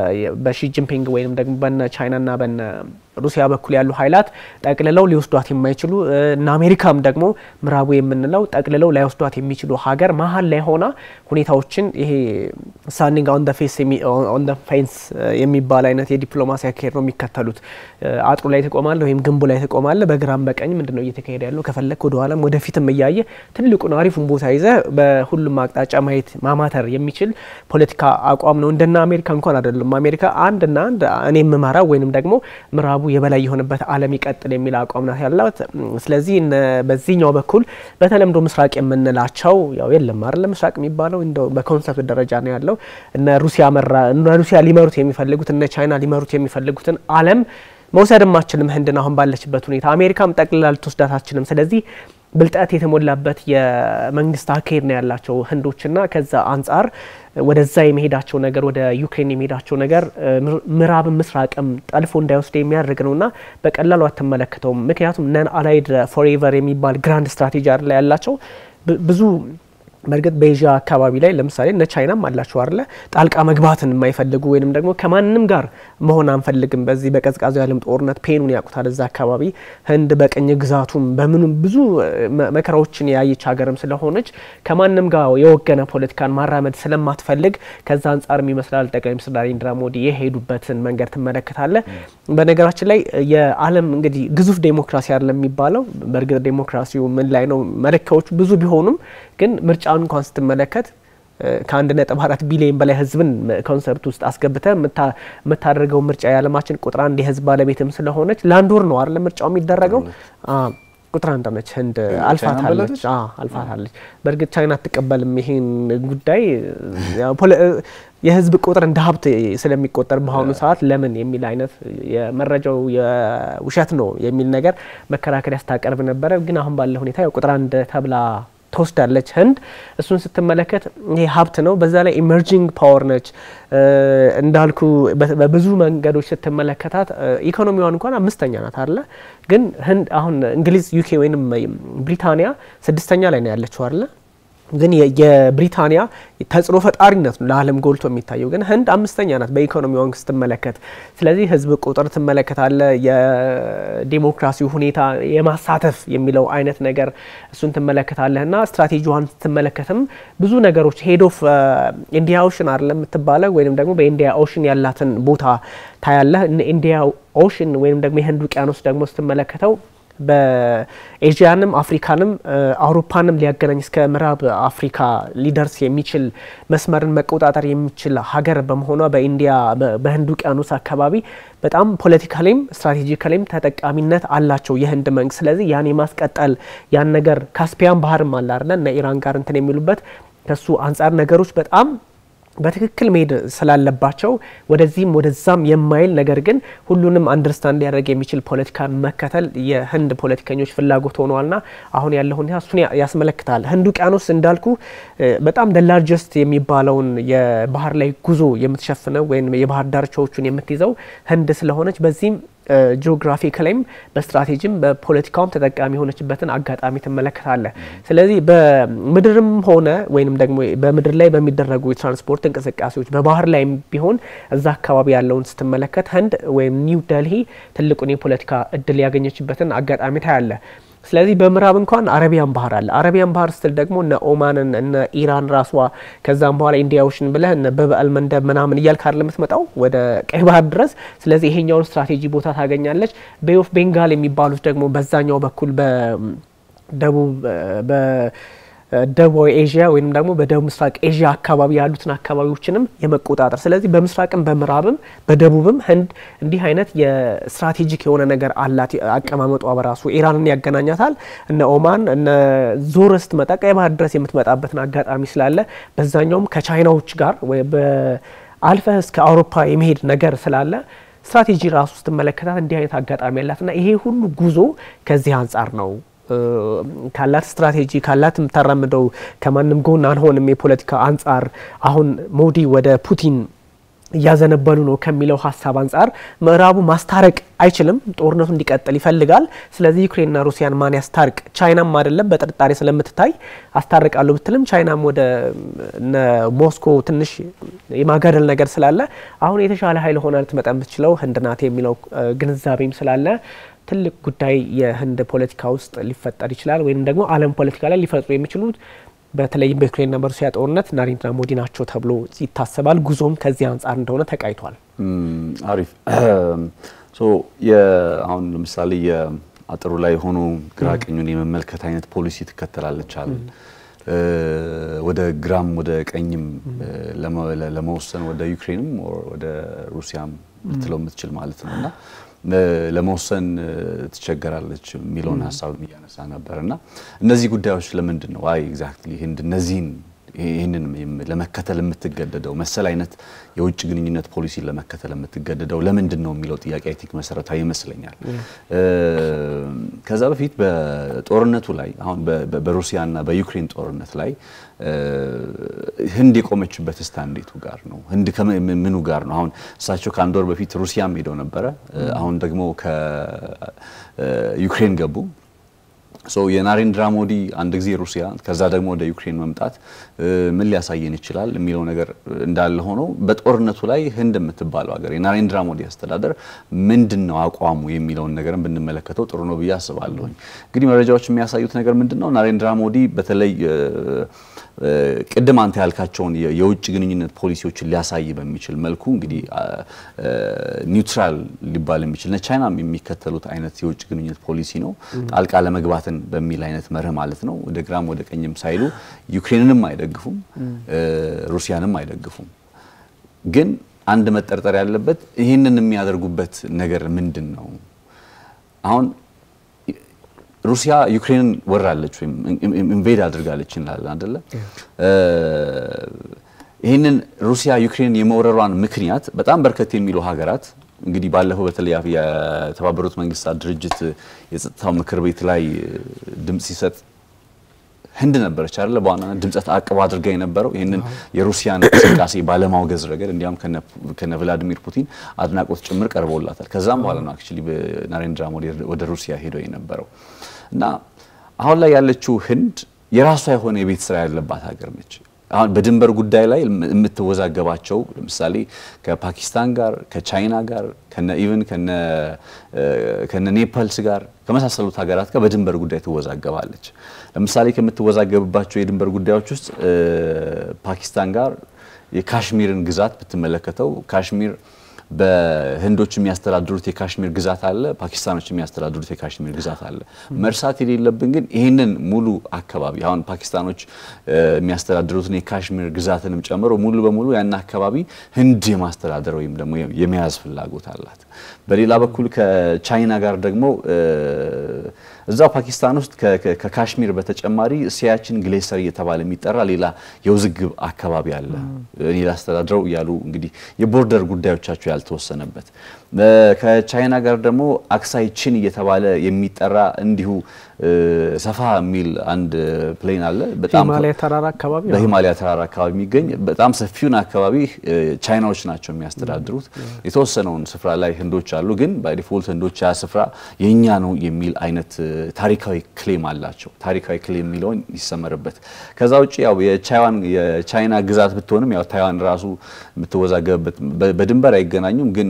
በሺ ጂንፒንግ ወይንም ደግሞ በነ ቻይናና በነ ሩሲያ በኩል ያሉ ኃይላት ጠቅልለው ሊወስዷት የማይችሉ እና አሜሪካም ደግሞ ምዕራቡ የምንለው ጠቅልለው ላይወስዷት የሚችሉ ሀገር መሀል ላይ ሆና ሁኔታዎችን ይሄ ስታንዲንግ ኦን ፌስ ኦን ፌንስ የሚባል አይነት የዲፕሎማሲ አካሄድ ነው የሚከተሉት። አጥሩ ላይ ትቆማለ ወይም ግንቡ ላይ ትቆማለ። በግራም በቀኝ ምንድን ነው እየተካሄደ ያለው ከፈለግ ወደ ኋላም ወደፊትም እያየ ትልቁን አሪፉን ቦታ ይዘ በሁሉም አቅጣጫ ማየት ማማተር የሚችል ፖለቲካ አቋም ነው። እንደና አሜሪካ እንኳን አይደለም። አሜሪካ አንድና አንድ እኔ የምመራው ወይንም ደግሞ ምዕራቡ የበላይ የሆነበት ዓለም ይቀጥል የሚል አቋም ናት ያላት። ስለዚህ በዚህኛው በኩል በተለምዶ ምስራቅ የምንላቸው ያው የለም አይደለ ምስራቅ የሚባለው እንደው በኮንሰፕት ደረጃ ነው ያለው። እነ ሩሲያ መራ እነ ሩሲያ ሊመሩት የሚፈልጉት እነ ቻይና ሊመሩት የሚፈልጉትን ዓለም መውሰድም አችልም ህንድን አሁን ባለችበት ሁኔታ አሜሪካም ጠቅልላ ልትወስዳት አችልም። ስለዚህ ብልጠት የተሞላበት የመንግስት አካሄድ ነው ያላቸው ህንዶችና ከዛ አንጻር ወደዛ የመሄዳቸው ነገር ወደ ዩክሬን የመሄዳቸው ነገር ምዕራብም ምስራቅም ጠልፎ እንዳይወስድ የሚያደርግ ነውና በቀላሉ አትመለከተውም። ምክንያቱም ነን አላይድ ፎሬቨር የሚባል ግራንድ ስትራቴጂ አለ ያላቸው ብዙ በእርግጥ በኤዥያ አካባቢ ላይ ለምሳሌ እነ ቻይናም አላቸው አለ ጣልቃ መግባትን የማይፈልጉ ወይንም ደግሞ ከማንም ጋር መሆን አንፈልግም። በዚህ በቀዝቃዛው የዓለም ጦርነት ፔኑን ያውቁታል እዛ አካባቢ። ህንድ በቅኝ ግዛቱም በምኑም ብዙ መከራዎችን ያየች ሀገርም ስለሆነች ከማንም ጋር የወገነ ፖለቲካን ማራመድ ስለማትፈልግ ከዛ አንጻርም ይመስላል ጠቅላይ ሚኒስትር ናሬንድራ ሞዲ የሄዱበትን መንገድ ትመለከታለ። በነገራችን ላይ የዓለም እንግዲህ ግዙፍ ዴሞክራሲ አይደለም የሚባለው። በእርግጥ ዴሞክራሲው ምን ላይ ነው መለኪያዎቹ ብዙ ቢሆኑም ግን ምርጫውን እንኳን ስትመለከት ከአንድ ነጥብ አራት ቢሊዮን በላይ ህዝብን ኮንሰፕት ውስጥ አስገብተ የምታደርገው ምርጫ የዓለማችን ቁጥር አንድ የህዝብ ባለቤትም ስለሆነች ለአንድ ወር ነው አይደለ ምርጫው የሚደረገው። ቁጥር አንድ ነች ህንድ አልፋታለች አልፋታለች። በእርግጥ ቻይና አትቀበልም ይሄን ጉዳይ የህዝብ ቁጥር እንደ ሀብት ስለሚቆጠር በአሁኑ ሰዓት ለምን የሚል አይነት የመረጃው የውሸት ነው የሚል ነገር መከራከሪያ ስታቀርብ ነበረ። ግን አሁን ባለ ሁኔታ ቁጥር አንድ ተብላ ትወስዳለች ህንድ። እሱን ስትመለከት ይሄ ሀብት ነው። በዛ ላይ ኢመርጂንግ ፓወር ነች እንዳልኩ በብዙ መንገዶች ስትመለከታት ኢኮኖሚዋን እንኳን አምስተኛ ናት አለ። ግን ህንድ አሁን እንግሊዝ፣ ዩኬ ወይም ብሪታንያ ስድስተኛ ላይ ነው ያለችው አለ ግን የብሪታንያ ተጽዕኖ ፈጣሪነት ነው ለዓለም ጎልቶ የሚታየው። ግን ህንድ አምስተኛ ናት በኢኮኖሚዋን ስትመለከት። ስለዚህ ህዝብ ቁጥር ትመለከታለ፣ የዲሞክራሲው ሁኔታ የማሳተፍ የሚለው አይነት ነገር እሱን ትመለከታለህ እና ስትራቴጂዋን ስትመለከትም ብዙ ነገሮች ሄድ ኦፍ ኢንዲያ ኦሽን አለ የምትባለው ወይም ደግሞ በኢንዲያ ኦሽን ያላትን ቦታ ታያለህ። ኢንዲያ ኦሽን ወይም ደግሞ የህንድ ውቅያኖስ ደግሞ ስትመለከተው በኤዥያንም አፍሪካንም አውሮፓንም ሊያገናኝ እስከ ምዕራብ አፍሪካ ሊደርስ የሚችል መስመርን መቆጣጠር የሚችል ሀገር በመሆኗ በኢንዲያ በህንድ ውቅያኖስ አካባቢ በጣም ፖለቲካሊም ስትራቴጂካሊም ተጠቃሚነት አላቸው የህንድ መንግስት። ስለዚህ ያን የማስቀጠል ያን ነገር ካስፒያን ባህርም አለ አይደለ እነ ኢራን ጋር እንትን የሚሉበት ከሱ አንጻር ነገሮች በጣም በትክክል መሄድ ስላለባቸው ወደዚህም ወደዛም የማይል ነገር ግን ሁሉንም አንደርስታንድ ሊያደርግ የሚችል ፖለቲካን መከተል የህንድ ፖለቲከኞች ፍላጎት ሆነዋልና አሁን ያለው ሁኔታ እሱን ያስመለክታል። ህንድ ውቅያኖስ እንዳልኩ በጣም ደላርጀስት የሚባለውን የባህር ላይ ጉዞ የምትሸፍነው ወይም የባህር ዳርቻዎቹን የምትይዘው ህንድ ስለሆነች በዚህም ጂኦግራፊክ ላይም በስትራቴጂም በፖለቲካውም ተጠቃሚ የሆነችበትን አጋጣሚ ትመለከታለ። ስለዚህ በምድርም ሆነ ወይም ደግሞ በምድር ላይ በሚደረጉ የትራንስፖርት እንቅስቃሴዎች በባህር ላይም ቢሆን እዛ አካባቢ ያለውን ስትመለከት ህንድ ወይም ኒው ደልሂ ትልቁን የፖለቲካ እድል ያገኘችበትን አጋጣሚ ታያለ። ስለዚህ በምዕራብ እንኳን አረቢያን ባህር አለ። አረቢያን ባህር ስትል ደግሞ እነ ኦማንን እነ ኢራን ራሷ ከዛም በኋላ ኢንዲያ ኦሽን ብለህ እነ በበአል መንደብ ምናምን እያልክ አይደል የምትመጣው ወደ ቀይ ባህር ድረስ። ስለዚህ ይሄኛውን ስትራቴጂ ቦታ ታገኛለች። ቤይ ኦፍ ቤንጋል የሚባሉት ደግሞ በዛኛው በኩል በደቡብ ደቡባዊ ኤዥያ ወይም ደግሞ በደቡብ ምስራቅ ኤዥያ አካባቢ ያሉትን አካባቢዎችንም የመቆጣጠር ስለዚህ በምስራቅም በምዕራብም በደቡብም ህንድ እንዲህ አይነት የስትራቴጂክ የሆነ ነገር አላት። አቀማመጧ በራሱ ኢራንን ያገናኛታል። እነ ኦማን እነ ዞር ስትመጣ ቀይ ባህር ድረስ የምትመጣበትን አጋጣሚ ስላለ በዛኛውም ከቻይናዎች ጋር አልፈህ እስከ አውሮፓ የመሄድ ነገር ስላለ ስትራቴጂ ራሱ ስትመለከታት እንዲህ አይነት አጋጣሚ ያላትና ይሄ ሁሉ ጉዞ ከዚህ አንጻር ነው ካላት ስትራቴጂ ካላት የምታራምደው ከማንም ጎን አንሆንም የፖለቲካ አንጻር አሁን ሞዲ ወደ ፑቲን እያዘነበሉ ነው ከሚለው ሀሳብ አንጻር ምዕራቡ ማስታረቅ አይችልም። ጦርነቱ እንዲቀጥል ይፈልጋል። ስለዚህ ዩክሬንና ሩሲያን ማን ያስታርቅ? ቻይናም አይደለም በጥርጣሬ ስለምትታይ አስታርቃለሁ ብትልም ቻይናም ወደ ሞስኮ ትንሽ የማጋደል ነገር ስላለ አሁን የተሻለ ኃይል ሆና ልትመጣ የምትችለው ህንድ ናት የሚለው ግንዛቤም ስላለ ትልቅ ጉዳይ የህንድ ፖለቲካ ውስጥ ሊፈጠር ይችላል። ወይም ደግሞ ዓለም ፖለቲካ ላይ ሊፈጥሩ የሚችሉት በተለይም በዩክሬንና በሩሲያ ጦርነት ናሬንድራ ሞዲ ናቸው ተብሎ ይታሰባል። ጉዞም ከዚህ አንጻር እንደሆነ ተቃይቷል። አሪፍ አሁን ለምሳሌ የአጥሩ ላይ ሆኖ ግራ ቀኙን የመመልከት አይነት ፖሊሲ ትከተላለች አለ ወደ ግራም ወደ ቀኝም ለመወሰን ወደ ዩክሬንም ወደ ሩሲያም ልትለው የምትችል ማለት ነው እና ለመወሰን ትቸገራለች የሚለውን ሀሳብ እያነሳ ነበር እና እነዚህ ጉዳዮች ለምንድን ነው አይ ኤግዛክትሊ ህንድ እነዚህን ይህንን ለመከተል የምትገደደው መሰል አይነት የውጭ ግንኙነት ፖሊሲ ለመከተል የምትገደደው ለምንድን ነው የሚለው ጥያቄ አይ ቲንክ መሰረታዊ ይመስለኛል። ከዛ በፊት በጦርነቱ ላይ አሁን በሩሲያና በዩክሬን ጦርነት ላይ ህንድ የቆመችበት ስታንዴቱ ጋር ነው። ህንድ ምኑ ጋር ነው? አሁን እሳቸው ከአንድ ወር በፊት ሩሲያም ሄደው ነበረ። አሁን ደግሞ ከዩክሬን ገቡ። ሶ የናሬንድራ ሞዲ አንድ ጊዜ ሩሲያ ከዛ ደግሞ ወደ ዩክሬን መምጣት ምን ሊያሳየን ይችላል የሚለው ነገር እንዳለ ሆኖ በጦርነቱ ላይ ህንድ የምትባለው ሀገር የናሬንድራ ሞዲ አስተዳደር ምንድን ነው አቋሙ የሚለውን ነገርን ብንመለከተው ጥሩ ነው ብዬ አስባለሁኝ። እንግዲህ መረጃዎች የሚያሳዩት ነገር ምንድን ነው? ናሬንድራ ሞዲ በተለይ ቅድም አንተ ያልካቸውን የውጭ ግንኙነት ፖሊሲዎችን ሊያሳይ በሚችል መልኩ እንግዲህ ኒውትራል ሊባል የሚችል ቻይናም የሚከተሉት አይነት የውጭ ግንኙነት ፖሊሲ ነው። ጣልቃ ለመግባትን በሚል አይነት መርህ ማለት ነው። ወደ ግራም ወደ ቀኝም ሳይሉ ዩክሬንንም አይደግፉም፣ ሩሲያንም አይደግፉም። ግን አንድ መጠርጠር ያለበት ይህንን የሚያደርጉበት ነገር ምንድን ነው? አሁን ሩሲያ ዩክሬንን ወራለች ወይም ኢንቬድ አድርጋለች እንላለን አደለ? ይህንን ሩሲያ ዩክሬንን የመውረሯን ምክንያት በጣም በርከት የሚሉ ሀገራት እንግዲህ ባለፈው በተለይ የተባበሩት መንግስታት ድርጅት የጸጥታው ምክር ቤት ላይ ድምፅ ሲሰጥ ህንድ ነበረች አይደለ? በዋናነት ድምፀ ተአቅቦ አድርጋ የነበረው ይህንን የሩሲያን እንቅስቃሴ ባለማውገዝ ረገድ እንዲያውም ከነ ቭላዲሚር ፑቲን አድናቆት ጭምር ቀርቦላታል። ከዛም በኋላ ነው አክቹዋሊ ናሬንድራ ሞዲ ወደ ሩሲያ ሄደው የነበረው እና አሁን ላይ ያለችው ህንድ የራሷ የሆነ የቤት ስራ ያለባት ሀገር ነች። አሁን በድንበር ጉዳይ ላይ የምትወዛገባቸው ለምሳሌ ከፓኪስታን ጋር ከቻይና ጋር ከነ ኢቨን ከነ ኔፓልስ ጋር ከመሳሰሉት ሀገራት ጋር በድንበር ጉዳይ ትወዛገባለች። ለምሳሌ ከምትወዛገብባቸው የድንበር ጉዳዮች ውስጥ ፓኪስታን ጋር የካሽሚርን ግዛት ብትመለከተው ካሽሚር በህንዶች የሚያስተዳድሩት የካሽሚር ግዛት አለ፣ ፓኪስታኖች የሚያስተዳድሩት የካሽሚር ግዛት አለ። መርሳት የሌለብን ግን ይህንን ሙሉ አካባቢ አሁን ፓኪስታኖች የሚያስተዳድሩትን የካሽሚር ግዛትንም ጨምሮ ሙሉ በሙሉ ያን አካባቢ ህንድ የማስተዳደር ወይም ደግሞ የመያዝ ፍላጎት አላት። በሌላ በኩል ከቻይና ጋር ደግሞ እዛው ፓኪስታን ውስጥ ከካሽሚር በተጨማሪ ሲያችን ግሌሰር እየተባለ የሚጠራ ሌላ የውዝግብ አካባቢ አለ። እኔ ላስተዳድረው እያሉ እንግዲህ የቦርደር ጉዳዮቻቸው ያልተወሰነበት ከቻይና ጋር ደግሞ አክሳይ ቺን እየተባለ የሚጠራ እንዲሁ ሰፋ የሚል አንድ ፕሌን አለ። በጣም ሂማሊያ ተራራ አካባቢ በሂማሊያ ተራራ አካባቢ የሚገኝ በጣም ሰፊውን አካባቢ ቻይናዎች ናቸው የሚያስተዳድሩት። የተወሰነውን ስፍራ ላይ ህንዶች አሉ፣ ግን ባይ ዲፎልት ህንዶች ያ ስፍራ የኛ ነው የሚል አይነት ታሪካዊ ክሌም አላቸው። ታሪካዊ ክሌም የሚለውን ይሰመርበት። ከዛ ውጭ ያው የቻይና ግዛት ብትሆንም ያው ታይዋን ራሱ የምትወዛገብበት በድንበር አይገናኙም፣ ግን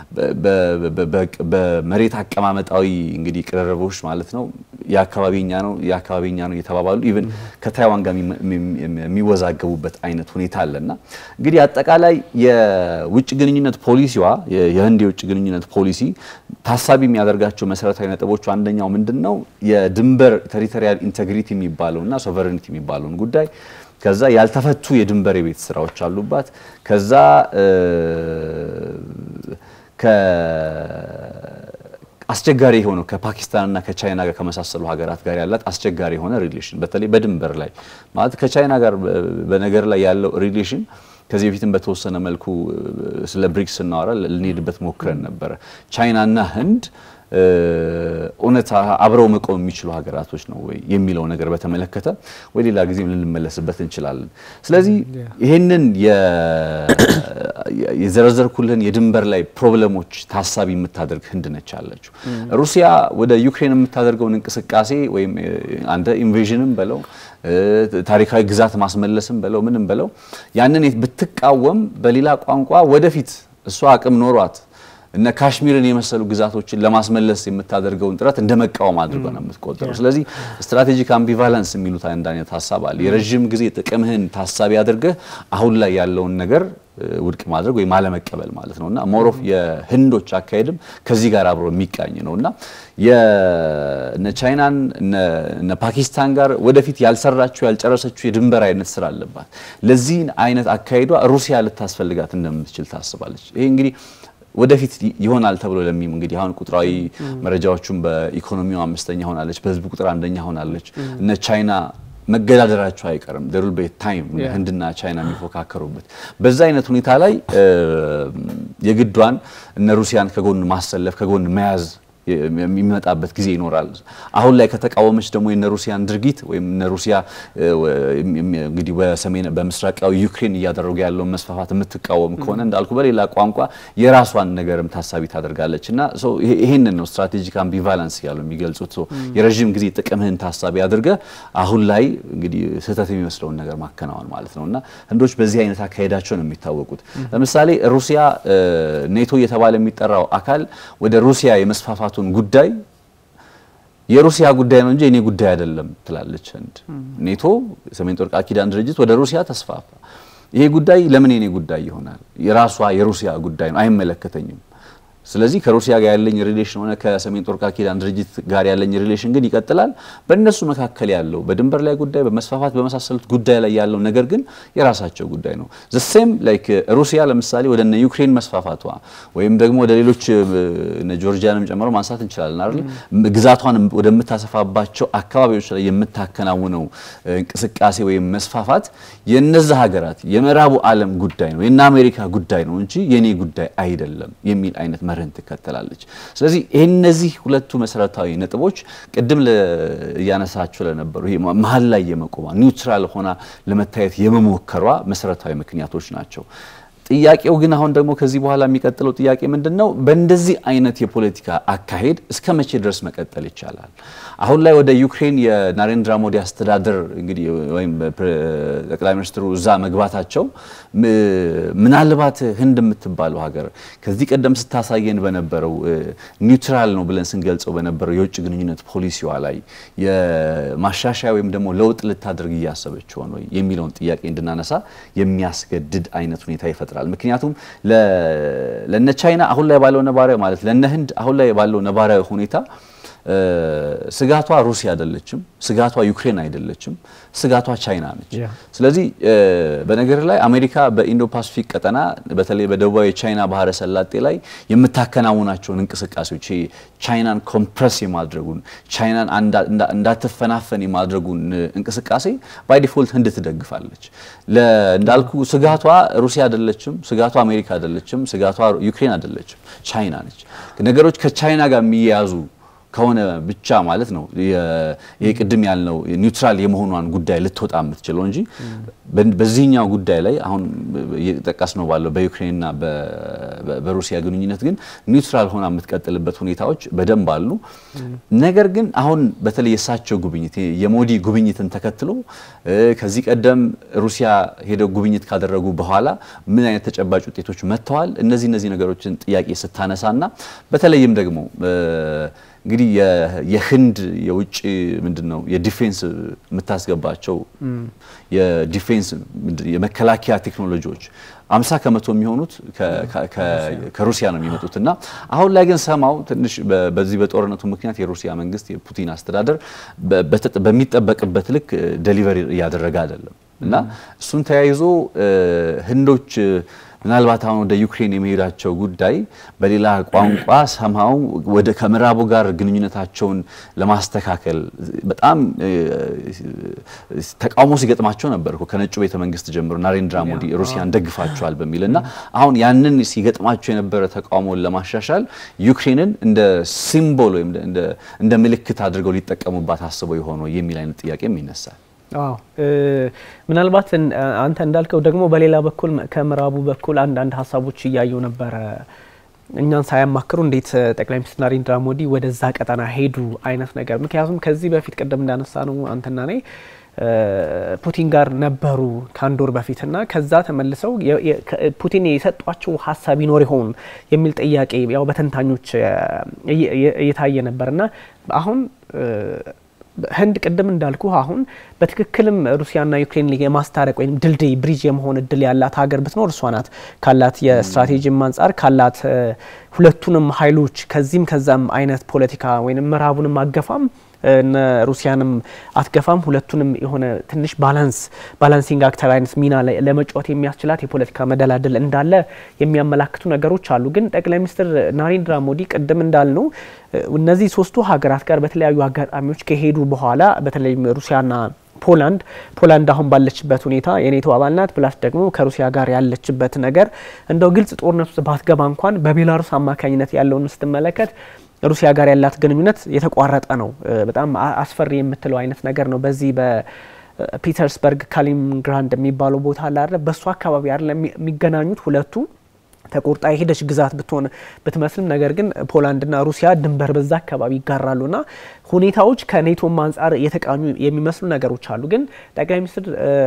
በመሬት አቀማመጣዊ እንግዲህ ቅርርቦች ማለት ነው የአካባቢኛ ነው የአካባቢኛ ነው እየተባባሉ ኢቭን ከታይዋን ጋር የሚወዛገቡበት አይነት ሁኔታ አለና እንግዲህ አጠቃላይ የውጭ ግንኙነት ፖሊሲዋ የህንድ የውጭ ግንኙነት ፖሊሲ ታሳቢ የሚያደርጋቸው መሰረታዊ ነጥቦቹ አንደኛው ምንድን ነው የድንበር ቴሪቶሪያል ኢንቴግሪቲ የሚባለውና ሶቨሬኒቲ የሚባለውን ጉዳይ ከዛ ያልተፈቱ የድንበር የቤት ስራዎች አሉባት ከዛ አስቸጋሪ የሆነው ከፓኪስታንና ከቻይና ጋር ከመሳሰሉ ሀገራት ጋር ያላት አስቸጋሪ የሆነ ሪሌሽን በተለይ በድንበር ላይ ማለት ከቻይና ጋር በነገር ላይ ያለው ሪሌሽን ከዚህ በፊትም በተወሰነ መልኩ ስለ ብሪክስ ስናወራ ልንሄድበት ሞክረን ነበረ። ቻይናና ህንድ እውነት አብረው መቆም የሚችሉ ሀገራቶች ነው ወይ የሚለው ነገር በተመለከተ ወይ ሌላ ጊዜም ልንመለስበት እንችላለን። ስለዚህ ይህንን የዘረዘርኩልህን የድንበር ላይ ፕሮብለሞች ታሳቢ የምታደርግ ህንድ ነች ያለችው። ሩሲያ ወደ ዩክሬን የምታደርገውን እንቅስቃሴ ወይም አንተ ኢንቬዥንም በለው ታሪካዊ ግዛት ማስመለስም በለው ምንም በለው ያንን ብትቃወም በሌላ ቋንቋ ወደፊት እሷ አቅም ኖሯት እነ ካሽሚርን የመሰሉ ግዛቶችን ለማስመለስ የምታደርገውን ጥረት እንደ መቃወም አድርጎ ነው የምትቆጠረው። ስለዚህ ስትራቴጂክ አምቢቫለንስ የሚሉት አንድ አይነት ሀሳብ አለ። የረዥም ጊዜ ጥቅምህን ታሳቢ አድርገህ አሁን ላይ ያለውን ነገር ውድቅ ማድረግ ወይም አለመቀበል ማለት ነው እና ሞሮፍ የህንዶች አካሄድም ከዚህ ጋር አብሮ የሚቃኝ ነው እና የነ ቻይናን እነ ፓኪስታን ጋር ወደፊት ያልሰራችው ያልጨረሰችው የድንበር አይነት ስራ አለባት። ለዚህ አይነት አካሄዷ ሩሲያ ልታስፈልጋት እንደምትችል ታስባለች። ይሄ እንግዲህ ወደፊት ይሆናል ተብሎ ለሚም እንግዲህ አሁን ቁጥራዊ መረጃዎቹም በኢኮኖሚው አምስተኛ ሆናለች፣ በህዝብ ቁጥር አንደኛ ሆናለች። እነ ቻይና መገዳደራቸው አይቀርም ደሩል ቤት ታይም ህንድና ቻይና የሚፎካከሩበት በዛ አይነት ሁኔታ ላይ የግዷን እነ ሩሲያን ከጎን ማሰለፍ ከጎን መያዝ የሚመጣበት ጊዜ ይኖራል። አሁን ላይ ከተቃወመች ደግሞ የነ ሩሲያን ድርጊት ወይም እነ ሩሲያ እንግዲህ በሰሜን በምስራቃዊ ዩክሬን እያደረጉ ያለውን መስፋፋት የምትቃወም ከሆነ እንዳልኩ በሌላ ቋንቋ የራሷን ነገርም ታሳቢ ታደርጋለች እና ይሄንን ነው ስትራቴጂክ አምቢቫለንስ ያሉ የሚገልጹት። የረዥም ጊዜ ጥቅምህን ታሳቢ አድርገህ አሁን ላይ እንግዲህ ስህተት የሚመስለውን ነገር ማከናወን ማለት ነው እና ህንዶች በዚህ አይነት አካሄዳቸው ነው የሚታወቁት። ለምሳሌ ሩሲያ ኔቶ እየተባለ የሚጠራው አካል ወደ ሩሲያ የመስፋፋቱ ጉዳይ የሩሲያ ጉዳይ ነው እንጂ የኔ ጉዳይ አይደለም ትላለች ህንድ። ኔቶ የሰሜን ጦር ቃል ኪዳን ድርጅት ወደ ሩሲያ ተስፋፋ። ይሄ ጉዳይ ለምን የኔ ጉዳይ ይሆናል? የራሷ የሩሲያ ጉዳይ ነው፣ አይመለከተኝም። ስለዚህ ከሩሲያ ጋር ያለኝ ሪሌሽን ሆነ ከሰሜን ጦር ቃል ኪዳን ድርጅት ጋር ያለኝ ሪሌሽን ግን ይቀጥላል። በእነሱ መካከል ያለው በድንበር ላይ ጉዳይ፣ በመስፋፋት በመሳሰሉት ጉዳይ ላይ ያለው ነገር ግን የራሳቸው ጉዳይ ነው። ዘሴም ላይክ ሩሲያ ለምሳሌ ወደ እነ ዩክሬን መስፋፋቷ ወይም ደግሞ ወደ ሌሎች እነ ጆርጂያንም ጨምሮ ማንሳት እንችላለን አይደል? ግዛቷን ወደምታሰፋባቸው አካባቢዎች ላይ የምታከናውነው እንቅስቃሴ ወይም መስፋፋት የነዛ ሀገራት የምዕራቡ ዓለም ጉዳይ ነው የእነ አሜሪካ ጉዳይ ነው እንጂ የኔ ጉዳይ አይደለም የሚል አይነት መርህን ትከተላለች። ስለዚህ እነዚህ ሁለቱ መሰረታዊ ነጥቦች ቅድም እያነሳቸው ለነበሩ ይሄ መሀል ላይ የመቆሟ ኒውትራል ሆና ለመታየት የመሞከሯ መሰረታዊ ምክንያቶች ናቸው። ጥያቄው ግን አሁን ደግሞ ከዚህ በኋላ የሚቀጥለው ጥያቄ ምንድን ነው? በእንደዚህ አይነት የፖለቲካ አካሄድ እስከ መቼ ድረስ መቀጠል ይቻላል? አሁን ላይ ወደ ዩክሬን የናሬንድራ ሞዲ አስተዳደር እንግዲህ ወይም ጠቅላይ ሚኒስትሩ እዛ መግባታቸው ምናልባት ህንድ የምትባለው ሀገር ከዚህ ቀደም ስታሳየን በነበረው ኒውትራል ነው ብለን ስንገልጸው በነበረው የውጭ ግንኙነት ፖሊሲዋ ላይ የማሻሻያ ወይም ደግሞ ለውጥ ልታደርግ እያሰበች ሆን ወይ የሚለውን ጥያቄ እንድናነሳ የሚያስገድድ አይነት ሁኔታ ይፈጥራል። ምክንያቱም ለነ ቻይና አሁን ላይ ባለው ነባራዊ ማለት ለነ ህንድ አሁን ላይ ባለው ነባራዊ ሁኔታ ስጋቷ ሩሲያ አይደለችም፣ ስጋቷ ዩክሬን አይደለችም፣ ስጋቷ ቻይና ነች። ስለዚህ በነገር ላይ አሜሪካ በኢንዶ ፓሲፊክ ቀጠና በተለይ በደቡባዊ የቻይና ባህረ ሰላጤ ላይ የምታከናውናቸውን እንቅስቃሴዎች ቻይናን ኮምፕረስ የማድረጉን ቻይናን እንዳትፈናፈን የማድረጉን እንቅስቃሴ ባይ ዲፎልት ህንድ ትደግፋለች። እንዳልኩ ስጋቷ ሩሲያ አይደለችም፣ ስጋቷ አሜሪካ አይደለችም፣ ስጋቷ ዩክሬን አይደለችም፣ ቻይና ነች። ነገሮች ከቻይና ጋር የሚያያዙ ከሆነ ብቻ ማለት ነው ይህ ቅድም ያልነው ኒውትራል የመሆኗን ጉዳይ ልትወጣ የምትችለው እንጂ በዚህኛው ጉዳይ ላይ አሁን እየጠቀስ ነው ባለው በዩክሬንና በሩሲያ ግንኙነት ግን ኒውትራል ሆና የምትቀጥልበት ሁኔታዎች በደንብ አሉ። ነገር ግን አሁን በተለይ የእሳቸው ጉብኝት የሞዲ ጉብኝትን ተከትሎ ከዚህ ቀደም ሩሲያ ሄደው ጉብኝት ካደረጉ በኋላ ምን አይነት ተጨባጭ ውጤቶች መጥተዋል? እነዚህ እነዚህ ነገሮችን ጥያቄ ስታነሳና በተለይም ደግሞ እንግዲህ የህንድ የውጭ ምንድን ነው የዲፌንስ የምታስገባቸው የዲፌንስ የመከላከያ ቴክኖሎጂዎች አምሳ ከመቶ የሚሆኑት ከሩሲያ ነው የሚመጡት እና አሁን ላይ ግን ሰማው ትንሽ በዚህ በጦርነቱ ምክንያት የሩሲያ መንግስት የፑቲን አስተዳደር በሚጠበቅበት ልክ ደሊቨሪ እያደረገ አይደለም እና እሱን ተያይዞ ህንዶች ምናልባት አሁን ወደ ዩክሬን የመሄዳቸው ጉዳይ በሌላ ቋንቋ ሰማው ወደ ከምዕራቡ ጋር ግንኙነታቸውን ለማስተካከል በጣም ተቃውሞ ሲገጥማቸው ነበር እኮ ከነጩ ቤተ መንግስት ጀምሮ ናሬንድራ ሞዲ ሩሲያን ደግፋቸዋል በሚል እና አሁን ያንን ሲገጥማቸው የነበረ ተቃውሞን ለማሻሻል ዩክሬንን እንደ ሲምቦል ወይም እንደ ምልክት አድርገው ሊጠቀሙባት አስበው የሆነው የሚል አይነት ጥያቄም ይነሳል። አዎ ምናልባት አንተ እንዳልከው ደግሞ በሌላ በኩል ከምዕራቡ በኩል አንዳንድ ሀሳቦች እያየው ነበረ። እኛን ሳያማክሩ እንዴት ጠቅላይ ሚኒስትር ናሬንድራ ሞዲ ወደዛ ቀጠና ሄዱ አይነት ነገር። ምክንያቱም ከዚህ በፊት ቅድም እንዳነሳ ነው አንተና እኔ ፑቲን ጋር ነበሩ ከአንድ ወር በፊትና ከዛ ተመልሰው ፑቲን የሰጧቸው ሀሳብ ይኖር ይሆን የሚል ጥያቄ ያው በተንታኞች እየታየ ነበርና አሁን ህንድ ቅድም እንዳልኩ አሁን በትክክልም ሩሲያና ዩክሬን የማስታረቅ ወይም ድልድይ ብሪጅ የመሆን እድል ያላት ሀገር ብትኖር እሷ ናት። ካላት የስትራቴጂም አንጻር ካላት ሁለቱንም ኃይሎች ከዚህም ከዛም አይነት ፖለቲካ ወይም ምዕራቡንም አገፋም እነ ሩሲያንም አትገፋም። ሁለቱንም የሆነ ትንሽ ባላንስ ባላንሲንግ አክተር አይነት ሚና ለመጫወት የሚያስችላት የፖለቲካ መደላድል እንዳለ የሚያመላክቱ ነገሮች አሉ። ግን ጠቅላይ ሚኒስትር ናሬንድራ ሞዲ ቅድም እንዳልነው እነዚህ ሶስቱ ሀገራት ጋር በተለያዩ አጋጣሚዎች ከሄዱ በኋላ በተለይም ሩሲያና ፖላንድ ፖላንድ አሁን ባለችበት ሁኔታ የኔቶ አባል ናት። ፕላስ ደግሞ ከሩሲያ ጋር ያለችበት ነገር እንደው ግልጽ ጦርነት ውስጥ ባትገባ እንኳን በቤላሩስ አማካኝነት ያለውን ስትመለከት ሩሲያ ጋር ያላት ግንኙነት የተቋረጠ ነው። በጣም አስፈሪ የምትለው አይነት ነገር ነው። በዚህ በፒተርስበርግ ካሊንግራንድ የሚባለው ቦታ አለ አይደል? በእሱ አካባቢ አይደል የሚገናኙት ሁለቱ ተቆርጣ የሄደች ግዛት ብትሆን ብትመስልም ነገር ግን ፖላንድና ሩሲያ ድንበር በዛ አካባቢ ይጋራሉና ሁኔታዎች ከኔቶም አንጻር የተቃኙ የሚመስሉ ነገሮች አሉ። ግን ጠቅላይ ሚኒስትር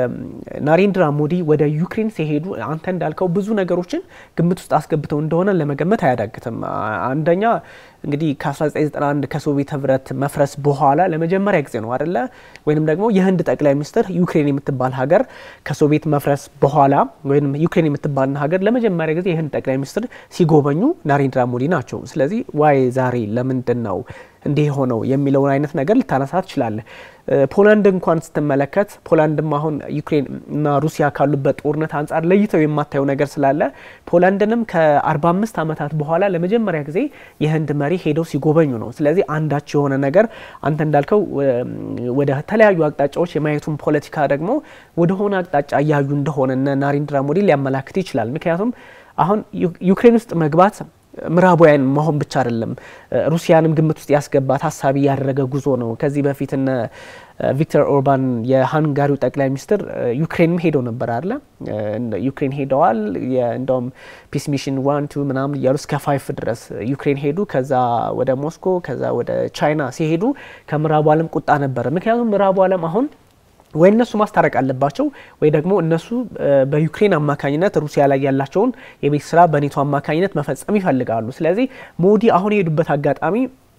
ናሬንድራ ሞዲ ወደ ዩክሬን ሲሄዱ አንተ እንዳልከው ብዙ ነገሮችን ግምት ውስጥ አስገብተው እንደሆነ ለመገመት አያዳግትም። አንደኛ እንግዲህ ከ1991 ከሶቪየት ህብረት መፍረስ በኋላ ለመጀመሪያ ጊዜ ነው አደለ? ወይንም ደግሞ የህንድ ጠቅላይ ሚኒስትር ዩክሬን የምትባል ሀገር ከሶቪየት መፍረስ በኋላ ወይም ዩክሬን የምትባል ሀገር ለመጀመሪያ ጊዜ የህንድ ጠቅላይ ሚኒስትር ሲጎበኙ ናሬንድራ ሞዲ ናቸው። ስለዚህ ዋይ ዛሬ ለምንድን ነው እንዲህ የሆነው የሚለውን አይነት ነገር ልታነሳ ትችላለህ። ፖላንድ እንኳን ስትመለከት ፖላንድም አሁን ዩክሬን እና ሩሲያ ካሉበት ጦርነት አንጻር ለይተው የማታየው ነገር ስላለ ፖላንድንም ከ45 ዓመታት በኋላ ለመጀመሪያ ጊዜ የህንድ መሪ ሄደው ሲጎበኙ ነው። ስለዚህ አንዳች የሆነ ነገር አንተ እንዳልከው ወደ ተለያዩ አቅጣጫዎች የማየቱን ፖለቲካ ደግሞ ወደሆነ አቅጣጫ እያዩ እንደሆነ እነ ናሬንድራ ሞዲ ሊያመላክት ይችላል። ምክንያቱም አሁን ዩክሬን ውስጥ መግባት ምዕራባውያን መሆን ብቻ አይደለም፣ ሩሲያንም ግምት ውስጥ ያስገባ ታሳቢ ያደረገ ጉዞ ነው። ከዚህ በፊት እነ ቪክተር ኦርባን የሃንጋሪው ጠቅላይ ሚኒስትር ዩክሬንም ሄደው ነበር አለ ዩክሬን ሄደዋል። እንደውም ፒስ ሚሽን ዋን ቱ ምናምን እያሉ እስከ ፋይፍ ድረስ ዩክሬን ሄዱ። ከዛ ወደ ሞስኮ ከዛ ወደ ቻይና ሲሄዱ ከምዕራቡ ዓለም ቁጣ ነበረ። ምክንያቱም ምዕራቡ ዓለም አሁን ወይ እነሱ ማስታረቅ አለባቸው ወይ ደግሞ እነሱ በዩክሬን አማካኝነት ሩሲያ ላይ ያላቸውን የቤት ስራ በኔቶ አማካኝነት መፈጸም ይፈልጋሉ። ስለዚህ ሞዲ አሁን የሄዱበት አጋጣሚ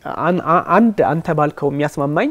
አንድ አንተ ባልከው የሚያስማማኝ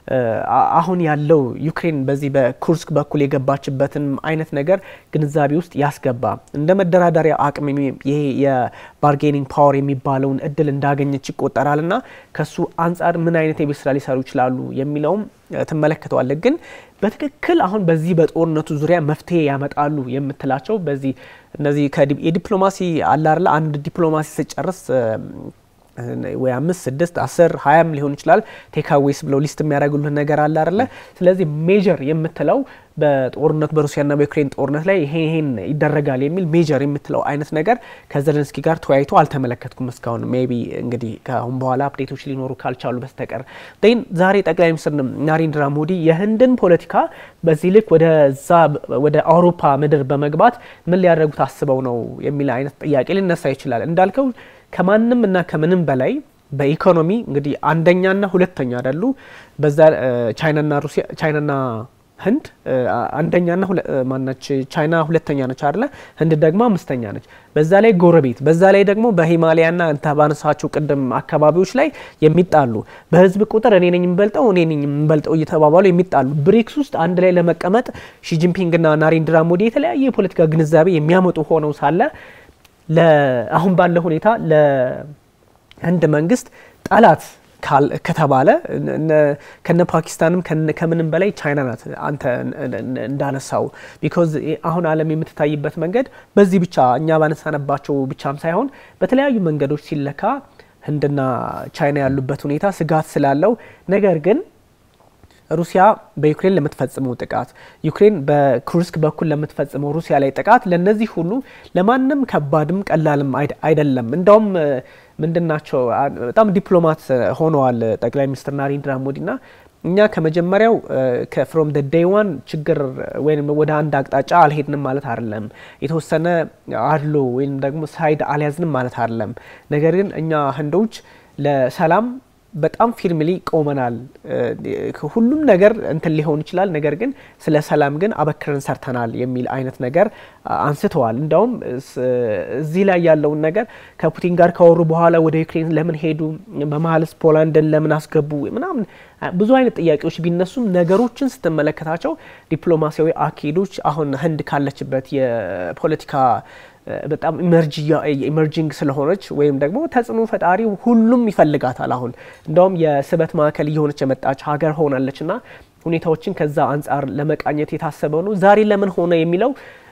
አሁን ያለው ዩክሬን በዚህ በኩርስክ በኩል የገባችበትን አይነት ነገር ግንዛቤ ውስጥ ያስገባ እንደ መደራደሪያ አቅም ይሄ የባርጌኒንግ ፓወር የሚባለውን እድል እንዳገኘች ይቆጠራል እና ከሱ አንጻር ምን አይነት የቤት ስራ ሊሰሩ ይችላሉ የሚለውም ትመለከተዋለህ። ግን በትክክል አሁን በዚህ በጦርነቱ ዙሪያ መፍትሄ ያመጣሉ የምትላቸው በዚህ እነዚህ የዲፕሎማሲ አላርላ አንድ ዲፕሎማሲ ስጨርስ ወይ አምስት ስድስት አስር ሀያም ሊሆን ይችላል ቴካዌይስ ብለው ሊስት የሚያደርጉልህ ነገር አለ አይደለ? ስለዚህ ሜጀር የምትለው በጦርነቱ በሩሲያና በዩክሬን ጦርነት ላይ ይሄ ይሄን ይደረጋል የሚል ሜጀር የምትለው አይነት ነገር ከዘለንስኪ ጋር ተወያይቶ አልተመለከትኩም እስካሁን። ሜይ ቢ እንግዲህ ከአሁን በኋላ አፕዴቶች ሊኖሩ ካልቻሉ በስተቀር ን ዛሬ ጠቅላይ ሚኒስትር ናሬንድራ ሞዲ የህንድን ፖለቲካ በዚህ ልክ ወደዛ ወደ አውሮፓ ምድር በመግባት ምን ሊያደርጉት አስበው ነው የሚል አይነት ጥያቄ ሊነሳ ይችላል። እንዳልከው ከማንም እና ከምንም በላይ በኢኮኖሚ እንግዲህ አንደኛና ሁለተኛ አይደሉ። በዛ ቻይናና ሩሲያ ቻይናና ህንድ አንደኛና ማናች ቻይና ሁለተኛ ነች አይደለ? ህንድ ደግሞ አምስተኛ ነች። በዛ ላይ ጎረቤት፣ በዛ ላይ ደግሞ በሂማሊያና እንተ ባነሳቸው ቅድም አካባቢዎች ላይ የሚጣሉ በህዝብ ቁጥር እኔ ነኝ የምበልጠው እኔ ነኝ የምበልጠው እየተባባሉ የሚጣሉ ብሪክስ ውስጥ አንድ ላይ ለመቀመጥ ሺጂንፒንግና ናሬንድራ ሞዲ የተለያየ የፖለቲካ ግንዛቤ የሚያመጡ ሆነው ሳለ አሁን ባለ ሁኔታ ለህንድ መንግስት ጠላት ከተባለ ከነ ፓኪስታንም ከምንም በላይ ቻይና ናት። አንተ እንዳነሳው ቢኮዝ አሁን ዓለም የምትታይበት መንገድ በዚህ ብቻ እኛ ባነሳነባቸው ብቻም ሳይሆን በተለያዩ መንገዶች ሲለካ ህንድና ቻይና ያሉበት ሁኔታ ስጋት ስላለው ነገር ግን ሩሲያ በዩክሬን ለምትፈጽመው ጥቃት ዩክሬን በኩርስክ በኩል ለምትፈጽመው ሩሲያ ላይ ጥቃት ለነዚህ ሁሉ ለማንም ከባድም ቀላልም አይደለም። እንዳውም ምንድናቸው በጣም ዲፕሎማት ሆነዋል ጠቅላይ ሚኒስትር ናሬንድራ ሞዲና እኛ ከመጀመሪያው ከፍሮም ደ ዴይ ዋን ችግር ወይም ወደ አንድ አቅጣጫ አልሄድንም ማለት አይደለም። የተወሰነ አድሎ ወይም ደግሞ ሳይድ አልያዝንም ማለት አይደለም። ነገር ግን እኛ ህንዶች ለሰላም በጣም ፊርምሊ ቆመናል። ሁሉም ነገር እንትን ሊሆን ይችላል፣ ነገር ግን ስለ ሰላም ግን አበክረን ሰርተናል የሚል አይነት ነገር አንስተዋል። እንዳውም እዚህ ላይ ያለውን ነገር ከፑቲን ጋር ካወሩ በኋላ ወደ ዩክሬን ለምን ሄዱ፣ በመሀልስ ፖላንድን ለምን አስገቡ ምናምን ብዙ አይነት ጥያቄዎች ቢነሱም ነገሮችን ስትመለከታቸው ዲፕሎማሲያዊ አካሄዶች አሁን ህንድ ካለችበት የፖለቲካ በጣም ኢመርጂንግ ስለሆነች ወይም ደግሞ ተጽዕኖ ፈጣሪ ሁሉም ይፈልጋታል። አሁን እንደውም የስበት ማዕከል እየሆነች የመጣች ሀገር ሆናለች እና ሁኔታዎችን ከዛ አንጻር ለመቃኘት የታሰበ ነው። ዛሬ ለምን ሆነ የሚለው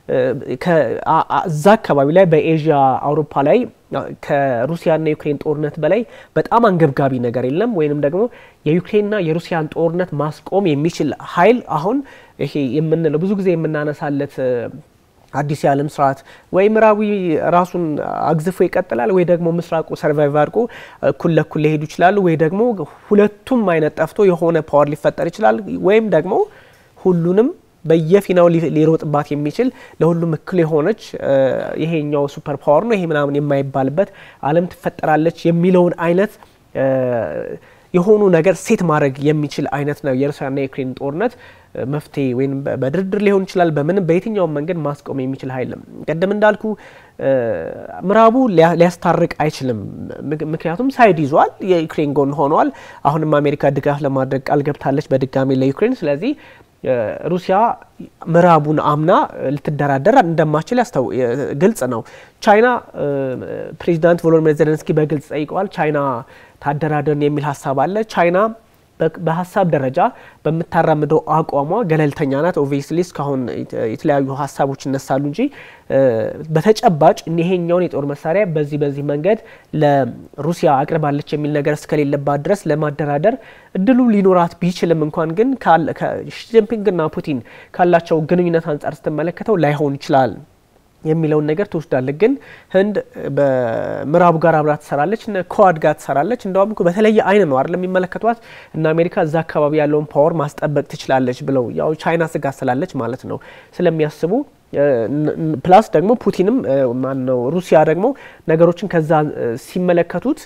እዛ አካባቢ ላይ በኤዥያ አውሮፓ ላይ ከሩሲያና የዩክሬን ጦርነት በላይ በጣም አንገብጋቢ ነገር የለም። ወይንም ደግሞ የዩክሬንና የሩሲያን ጦርነት ማስቆም የሚችል ኃይል አሁን ይሄ የምንለው ብዙ ጊዜ የምናነሳለት አዲስ የዓለም ስርዓት ወይ ምዕራዊ ራሱን አግዝፎ ይቀጥላል፣ ወይ ደግሞ ምስራቁ ሰርቫይቭ አድርጎ እኩል ለኩል ሊሄዱ ይችላሉ፣ ወይ ደግሞ ሁለቱም አይነት ጠፍቶ የሆነ ፓወር ሊፈጠር ይችላል፣ ወይም ደግሞ ሁሉንም በየፊናው ሊሮጥባት የሚችል ለሁሉም እኩል የሆነች ይሄኛው ሱፐር ፓወር ነው ይሄ ምናምን የማይባልበት ዓለም ትፈጠራለች የሚለውን አይነት የሆኑ ነገር ሴት ማድረግ የሚችል አይነት ነው የሩሲያና የዩክሬን ጦርነት መፍትሄ ወይም በድርድር ሊሆን ይችላል። በምንም በየትኛውም መንገድ ማስቆም የሚችል ኃይልም ቅድም እንዳልኩ ምዕራቡ ሊያስታርቅ አይችልም። ምክንያቱም ሳይድ ይዟል፣ የዩክሬን ጎን ሆኗል። አሁንም አሜሪካ ድጋፍ ለማድረግ ቃል ገብታለች በድጋሚ ለዩክሬን። ስለዚህ ሩሲያ ምዕራቡን አምና ልትደራደር እንደማችል ግልጽ ነው። ቻይና ፕሬዚዳንት ቮሎዲሚር ዜሌንስኪ በግልጽ ጠይቀዋል። ቻይና ታደራደርን የሚል ሀሳብ አለ። ቻይና በሀሳብ ደረጃ በምታራምደው አቋሟ ገለልተኛ ናት። ኦብቪየስሊ እስካሁን የተለያዩ ሀሳቦች ይነሳሉ እንጂ በተጨባጭ ይሄኛውን የጦር መሳሪያ በዚህ በዚህ መንገድ ለሩሲያ አቅርባለች የሚል ነገር እስከሌለባት ድረስ ለማደራደር እድሉ ሊኖራት ቢችልም እንኳን ግን ሺጂንፒንግና ፑቲን ካላቸው ግንኙነት አንጻር ስትመለከተው ላይሆን ይችላል የሚለውን ነገር ትወስዳለች። ግን ህንድ በምዕራቡ ጋር አብራ ትሰራለች፣ ከዋድ ጋር ትሰራለች። እንደውም በተለየ አይን ነው አይደለም የሚመለከቷት እና አሜሪካ እዛ አካባቢ ያለውን ፓወር ማስጠበቅ ትችላለች ብለው ያው ቻይና ስጋት ስላለች ማለት ነው ስለሚያስቡ ፕላስ ደግሞ ፑቲንም ማነው ሩሲያ ደግሞ ነገሮችን ከዛ ሲመለከቱት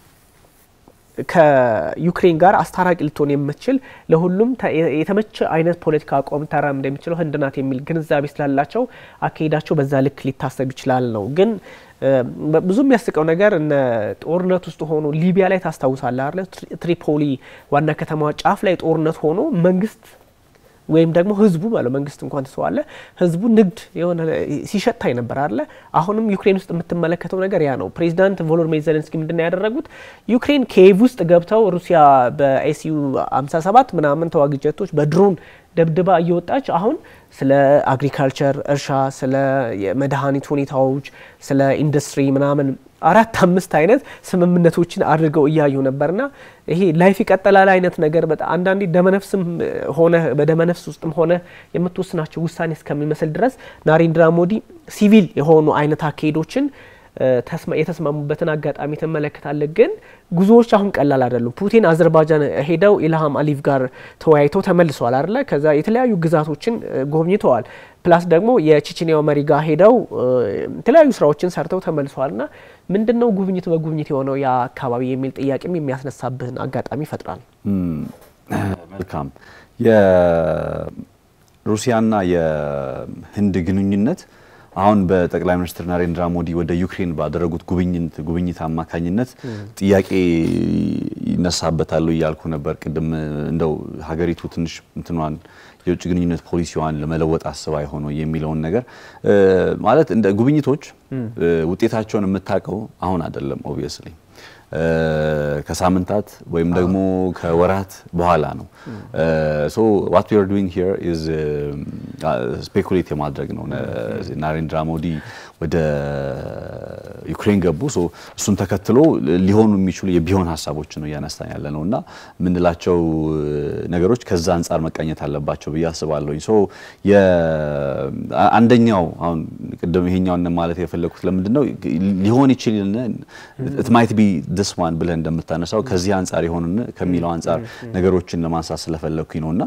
ከዩክሬን ጋር አስታራቂ ልትሆን የምትችል ለሁሉም የተመቸ አይነት ፖለቲካ አቋም ታራምድ እንደሚችለው ህንድ ናት የሚል ግንዛቤ ስላላቸው አካሄዳቸው በዛ ልክ ሊታሰብ ይችላል ነው። ግን ብዙ የሚያስቀው ነገር እነ ጦርነት ውስጥ ሆኖ ሊቢያ ላይ ታስታውሳለህ አለ ትሪፖሊ ዋና ከተማ ጫፍ ላይ ጦርነት ሆኖ መንግስት ወይም ደግሞ ህዝቡ ባለው መንግስት እንኳን ትሰዋለ ህዝቡ ንግድ የሆነ ሲሸታይ ነበር አለ። አሁንም ዩክሬን ውስጥ የምትመለከተው ነገር ያ ነው። ፕሬዚዳንት ቮሎዲሚር ዜሌንስኪ ምንድን ነው ያደረጉት? ዩክሬን ኪየቭ ውስጥ ገብተው ሩሲያ በኤስዩ 57 ምናምን ተዋጊ ጀቶች በድሮን ደብድባ እየወጣች አሁን ስለ አግሪካልቸር እርሻ፣ ስለ የመድኃኒት ሁኔታዎች፣ ስለ ኢንዱስትሪ ምናምን አራት አምስት አይነት ስምምነቶችን አድርገው እያዩ ነበርና ይሄ ላይፍ ይቀጥላል አይነት ነገር በጣም አንዳንዴ ደመነፍስም ሆነ በደመነፍስ ውስጥም ሆነ የምትወስናቸው ውሳኔ እስከሚመስል ድረስ ናሬንድራ ሞዲ ሲቪል የሆኑ አይነት አካሄዶችን የተስማሙበትን አጋጣሚ ትመለከታለህ። ግን ጉዞዎች አሁን ቀላል አይደሉም። ፑቲን አዘርባይጃን ሄደው ኢልሃም አሊቭ ጋር ተወያይተው ተመልሰዋል አይደለ? ከዛ የተለያዩ ግዛቶችን ጎብኝተዋል። ፕላስ ደግሞ የቼችኒያው መሪ ጋር ሄደው የተለያዩ ስራዎችን ሰርተው ተመልሰዋል። ና ምንድን ነው ጉብኝት በጉብኝት የሆነው ያ አካባቢ የሚል ጥያቄም የሚያስነሳብህን አጋጣሚ ይፈጥራል። መልካም የሩሲያና የህንድ ግንኙነት አሁን በጠቅላይ ሚኒስትር ናሬንድራ ሞዲ ወደ ዩክሬን ባደረጉት ጉብኝት ጉብኝት አማካኝነት ጥያቄ ይነሳበታሉ እያልኩ ነበር ቅድም። እንደው ሀገሪቱ ትንሽ እንትኗን የውጭ ግንኙነት ፖሊሲዋን ለመለወጥ አስባ የሆነው የሚለውን ነገር ማለት እንደ ጉብኝቶች ውጤታቸውን የምታውቀው አሁን አይደለም ኦብቪየስሊ ከሳምንታት ወይም ደግሞ ከወራት በኋላ ነው። ሶ ዋት ዊ አር ዱዊንግ ሂር ኢዝ ስፔኩሌት የማድረግ ነው። ናሬንድራ ሞዲ ወደ ዩክሬን ገቡ። ሶ እሱን ተከትሎ ሊሆኑ የሚችሉ የቢሆን ሀሳቦችን ነው እያነሳን ያለ ነው እና የምንላቸው ነገሮች ከዛ አንጻር መቃኘት አለባቸው ብዬ አስባለሁኝ። ሶ አንደኛው አሁን ቅድም ይሄኛውን ማለት የፈለግኩት ለምንድን ነው ሊሆን ይችል ኢት ማይት ቢ ድስ ዋን ብለህ እንደምታነሳው ከዚህ አንጻር የሆን ከሚለው አንጻር ነገሮችን ለማንሳት ስለፈለግኩኝ ነውና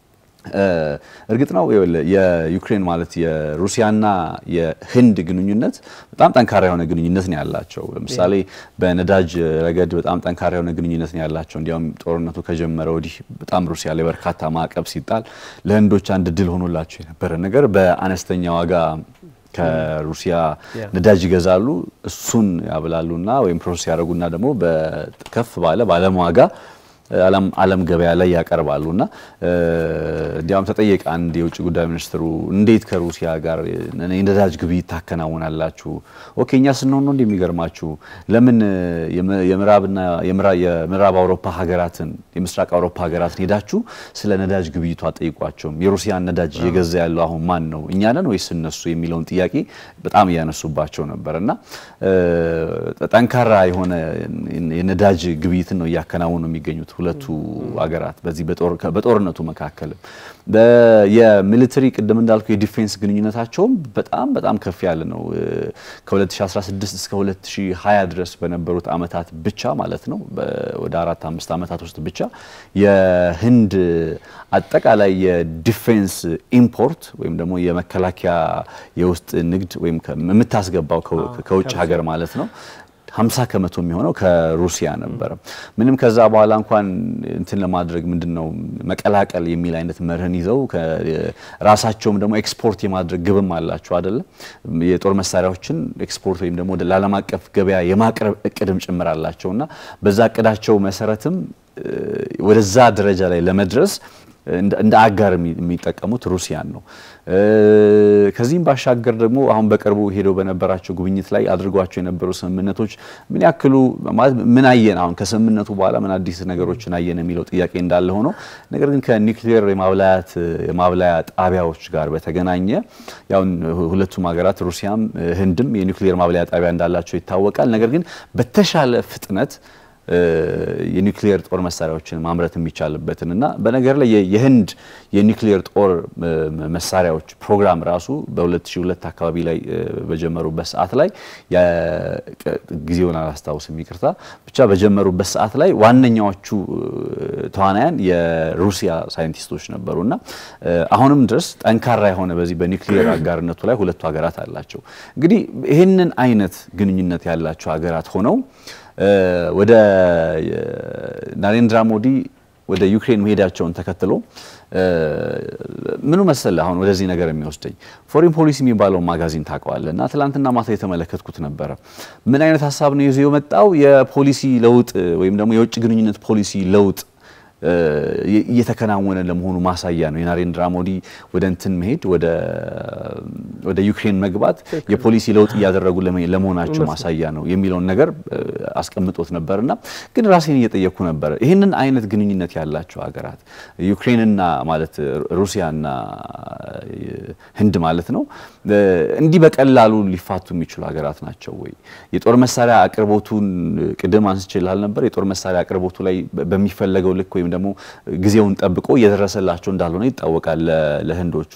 እርግጥ ነው የዩክሬን ማለት የሩሲያና የህንድ ግንኙነት በጣም ጠንካራ የሆነ ግንኙነት ነው ያላቸው። ለምሳሌ በነዳጅ ረገድ በጣም ጠንካራ የሆነ ግንኙነት ነው ያላቸው። እንዲያውም ጦርነቱ ከጀመረ ወዲህ በጣም ሩሲያ ላይ በርካታ ማዕቀብ ሲጣል ለህንዶች አንድ ድል ሆኖላቸው የነበረ ነገር በአነስተኛ ዋጋ ከሩሲያ ነዳጅ ይገዛሉ። እሱን ያብላሉና ወይም ፕሮሰስ ያደርጉና ደግሞ በከፍ ባለ ባለም ዋጋ ዓለም ገበያ ላይ ያቀርባሉ እና እንዲያውም ተጠየቀ አንድ የውጭ ጉዳይ ሚኒስትሩ እንዴት ከሩሲያ ጋር የነዳጅ ግብይት ታከናውናላችሁ? ኦኬ እኛ ስንሆን ነው እንደሚገርማችሁ ለምን የምዕራብና የምዕራብ አውሮፓ ሀገራትን የምስራቅ አውሮፓ ሀገራትን ሄዳችሁ ስለ ነዳጅ ግብይቱ አጠይቋቸውም? የሩሲያን ነዳጅ እየገዛ ያለው አሁን ማን ነው እኛ ነን ወይስ እነሱ የሚለውን ጥያቄ በጣም እያነሱባቸው ነበር እና ጠንካራ የሆነ የነዳጅ ግብይትን ነው እያከናወኑ የሚገኙት ሁለቱ ሀገራት በዚህ በጦርነቱ መካከልም የሚሊተሪ ቅድም እንዳልኩ የዲፌንስ ግንኙነታቸውም በጣም በጣም ከፍ ያለ ነው። ከ2016 እስከ 2020 ድረስ በነበሩት አመታት ብቻ ማለት ነው ወደ አራት አምስት አመታት ውስጥ ብቻ የህንድ አጠቃላይ የዲፌንስ ኢምፖርት ወይም ደግሞ የመከላከያ የውስጥ ንግድ ወይም የምታስገባው ከውጭ ሀገር ማለት ነው 50 ከመቶ የሚሆነው ከሩሲያ ነበረ። ምንም ከዛ በኋላ እንኳን እንትን ለማድረግ ምንድነው መቀላቀል የሚል አይነት መርህን ይዘው ራሳቸውም ደግሞ ኤክስፖርት የማድረግ ግብም አላቸው አይደለም። የጦር መሳሪያዎችን ኤክስፖርት ወይም ደግሞ ለዓለም አቀፍ ገበያ የማቅረብ እቅድም ጭምር አላቸው እና በዛ እቅዳቸው መሰረትም ወደዛ ደረጃ ላይ ለመድረስ እንደ አጋር የሚጠቀሙት ሩሲያን ነው። ከዚህም ባሻገር ደግሞ አሁን በቅርቡ ሄደው በነበራቸው ጉብኝት ላይ አድርጓቸው የነበሩ ስምምነቶች ምን ያክሉ ማለት ምን አየን፣ አሁን ከስምምነቱ በኋላ ምን አዲስ ነገሮችን አየን የሚለው ጥያቄ እንዳለ ሆኖ ነገር ግን ከኒውክሌር የማብላያት የማብላያ ጣቢያዎች ጋር በተገናኘ ያው ሁለቱም ሀገራት ሩሲያም ህንድም የኒውክሌር ማብላያ ጣቢያ እንዳላቸው ይታወቃል። ነገር ግን በተሻለ ፍጥነት የኒውክሊየር ጦር መሳሪያዎችን ማምረት የሚቻልበትን እና በነገር ላይ የህንድ የኒውክሊየር ጦር መሳሪያዎች ፕሮግራም ራሱ በ2002 አካባቢ ላይ በጀመሩበት ሰዓት ላይ ጊዜውን አላስታውስም፣ ይቅርታ ብቻ በጀመሩበት ሰዓት ላይ ዋነኛዎቹ ተዋናያን የሩሲያ ሳይንቲስቶች ነበሩ እና አሁንም ድረስ ጠንካራ የሆነ በዚህ በኒውክሊየር አጋርነቱ ላይ ሁለቱ ሀገራት አላቸው። እንግዲህ ይህንን አይነት ግንኙነት ያላቸው ሀገራት ሆነው ወደ ናሬንድራ ሞዲ ወደ ዩክሬን መሄዳቸውን ተከትሎ ምኑ መሰለ አሁን ወደዚህ ነገር የሚወስደኝ ፎሪን ፖሊሲ የሚባለው ማጋዚን ታውቀዋለህ። እና ትላንትና ማታ የተመለከትኩት ነበረ። ምን አይነት ሀሳብ ነው ይዞ የመጣው? የፖሊሲ ለውጥ ወይም ደግሞ የውጭ ግንኙነት ፖሊሲ ለውጥ እየተከናወነ ለመሆኑ ማሳያ ነው። የናሬንድራ ሞዲ ወደ እንትን መሄድ ወደ ዩክሬን መግባት የፖሊሲ ለውጥ እያደረጉ ለመሆናቸው ማሳያ ነው የሚለውን ነገር አስቀምጦት ነበርና ግን ራሴን እየጠየኩ ነበረ ይህንን አይነት ግንኙነት ያላቸው ሀገራት ዩክሬንና ማለት ሩሲያና ህንድ ማለት ነው እንዲህ በቀላሉ ሊፋቱ የሚችሉ ሀገራት ናቸው ወይ? የጦር መሳሪያ አቅርቦቱን ቅድም አንስችላል ነበር። የጦር መሳሪያ አቅርቦቱ ላይ በሚፈለገው ልክ ወይም ደግሞ ጊዜውን ጠብቆ እየደረሰላቸው እንዳልሆነ ይታወቃል ለህንዶቹ።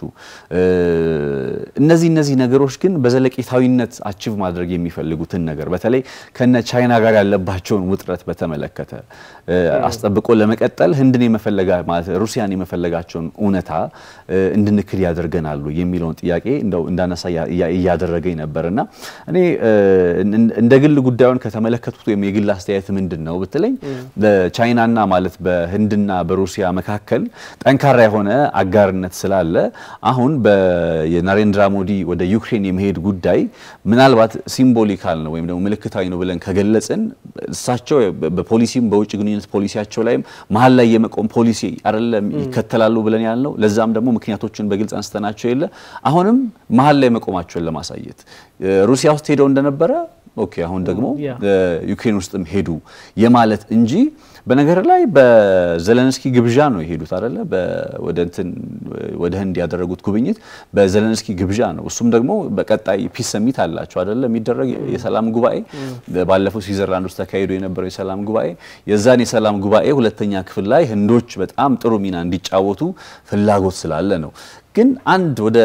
እነዚህ እነዚህ ነገሮች ግን በዘለቄታዊነት አቺቭ ማድረግ የሚፈልጉትን ነገር በተለይ ከነ ቻይና ጋር ያለባቸውን ውጥረት በተመለከተ አስጠብቆ ለመቀጠል ህንድን የመፈለጋ ማለት ሩሲያን የመፈለጋቸውን እውነታ እንድንክድ ያደርገናሉ የሚለውን ጥያቄ እንደው እንዳነሳ እያደረገኝ ነበር እና እኔ እንደ ግል ጉዳዩን ከተመለከቱት ወይም የግል አስተያየት ምንድን ነው ብትለኝ በቻይናና ማለት በህንድና በሩሲያ መካከል ጠንካራ የሆነ አጋርነት ስላለ አሁን የናሬንድራ ሞዲ ወደ ዩክሬን የመሄድ ጉዳይ ምናልባት ሲምቦሊካል ነው ወይም ደግሞ ምልክታዊ ነው ብለን ከገለጽን እሳቸው በፖሊሲም በውጭ ግንኙነት ፖሊሲያቸው ላይም መሀል ላይ የመቆም ፖሊሲ አይደለም ይከተላሉ ብለን ያልነው ለዛም ደግሞ ምክንያቶችን በግልጽ አንስተናቸው የለ አሁንም መሀል ላይ መቆማቸውን ለማሳየት ሩሲያ ውስጥ ሄደው እንደነበረ ኦኬ አሁን ደግሞ ዩክሬን ውስጥም ሄዱ የማለት እንጂ በነገር ላይ በዘለንስኪ ግብዣ ነው የሄዱት አይደለ? ወደ እንትን ወደ ህንድ ያደረጉት ጉብኝት በዘለንስኪ ግብዣ ነው። እሱም ደግሞ በቀጣይ ፒስ ሰሚት አላቸው አይደለ? የሚደረግ የሰላም ጉባኤ ባለፈው ስዊዘርላንድ ውስጥ ተካሂዶ የነበረው የሰላም ጉባኤ የዛን የሰላም ጉባኤ ሁለተኛ ክፍል ላይ ህንዶች በጣም ጥሩ ሚና እንዲጫወቱ ፍላጎት ስላለ ነው። ግን አንድ ወደ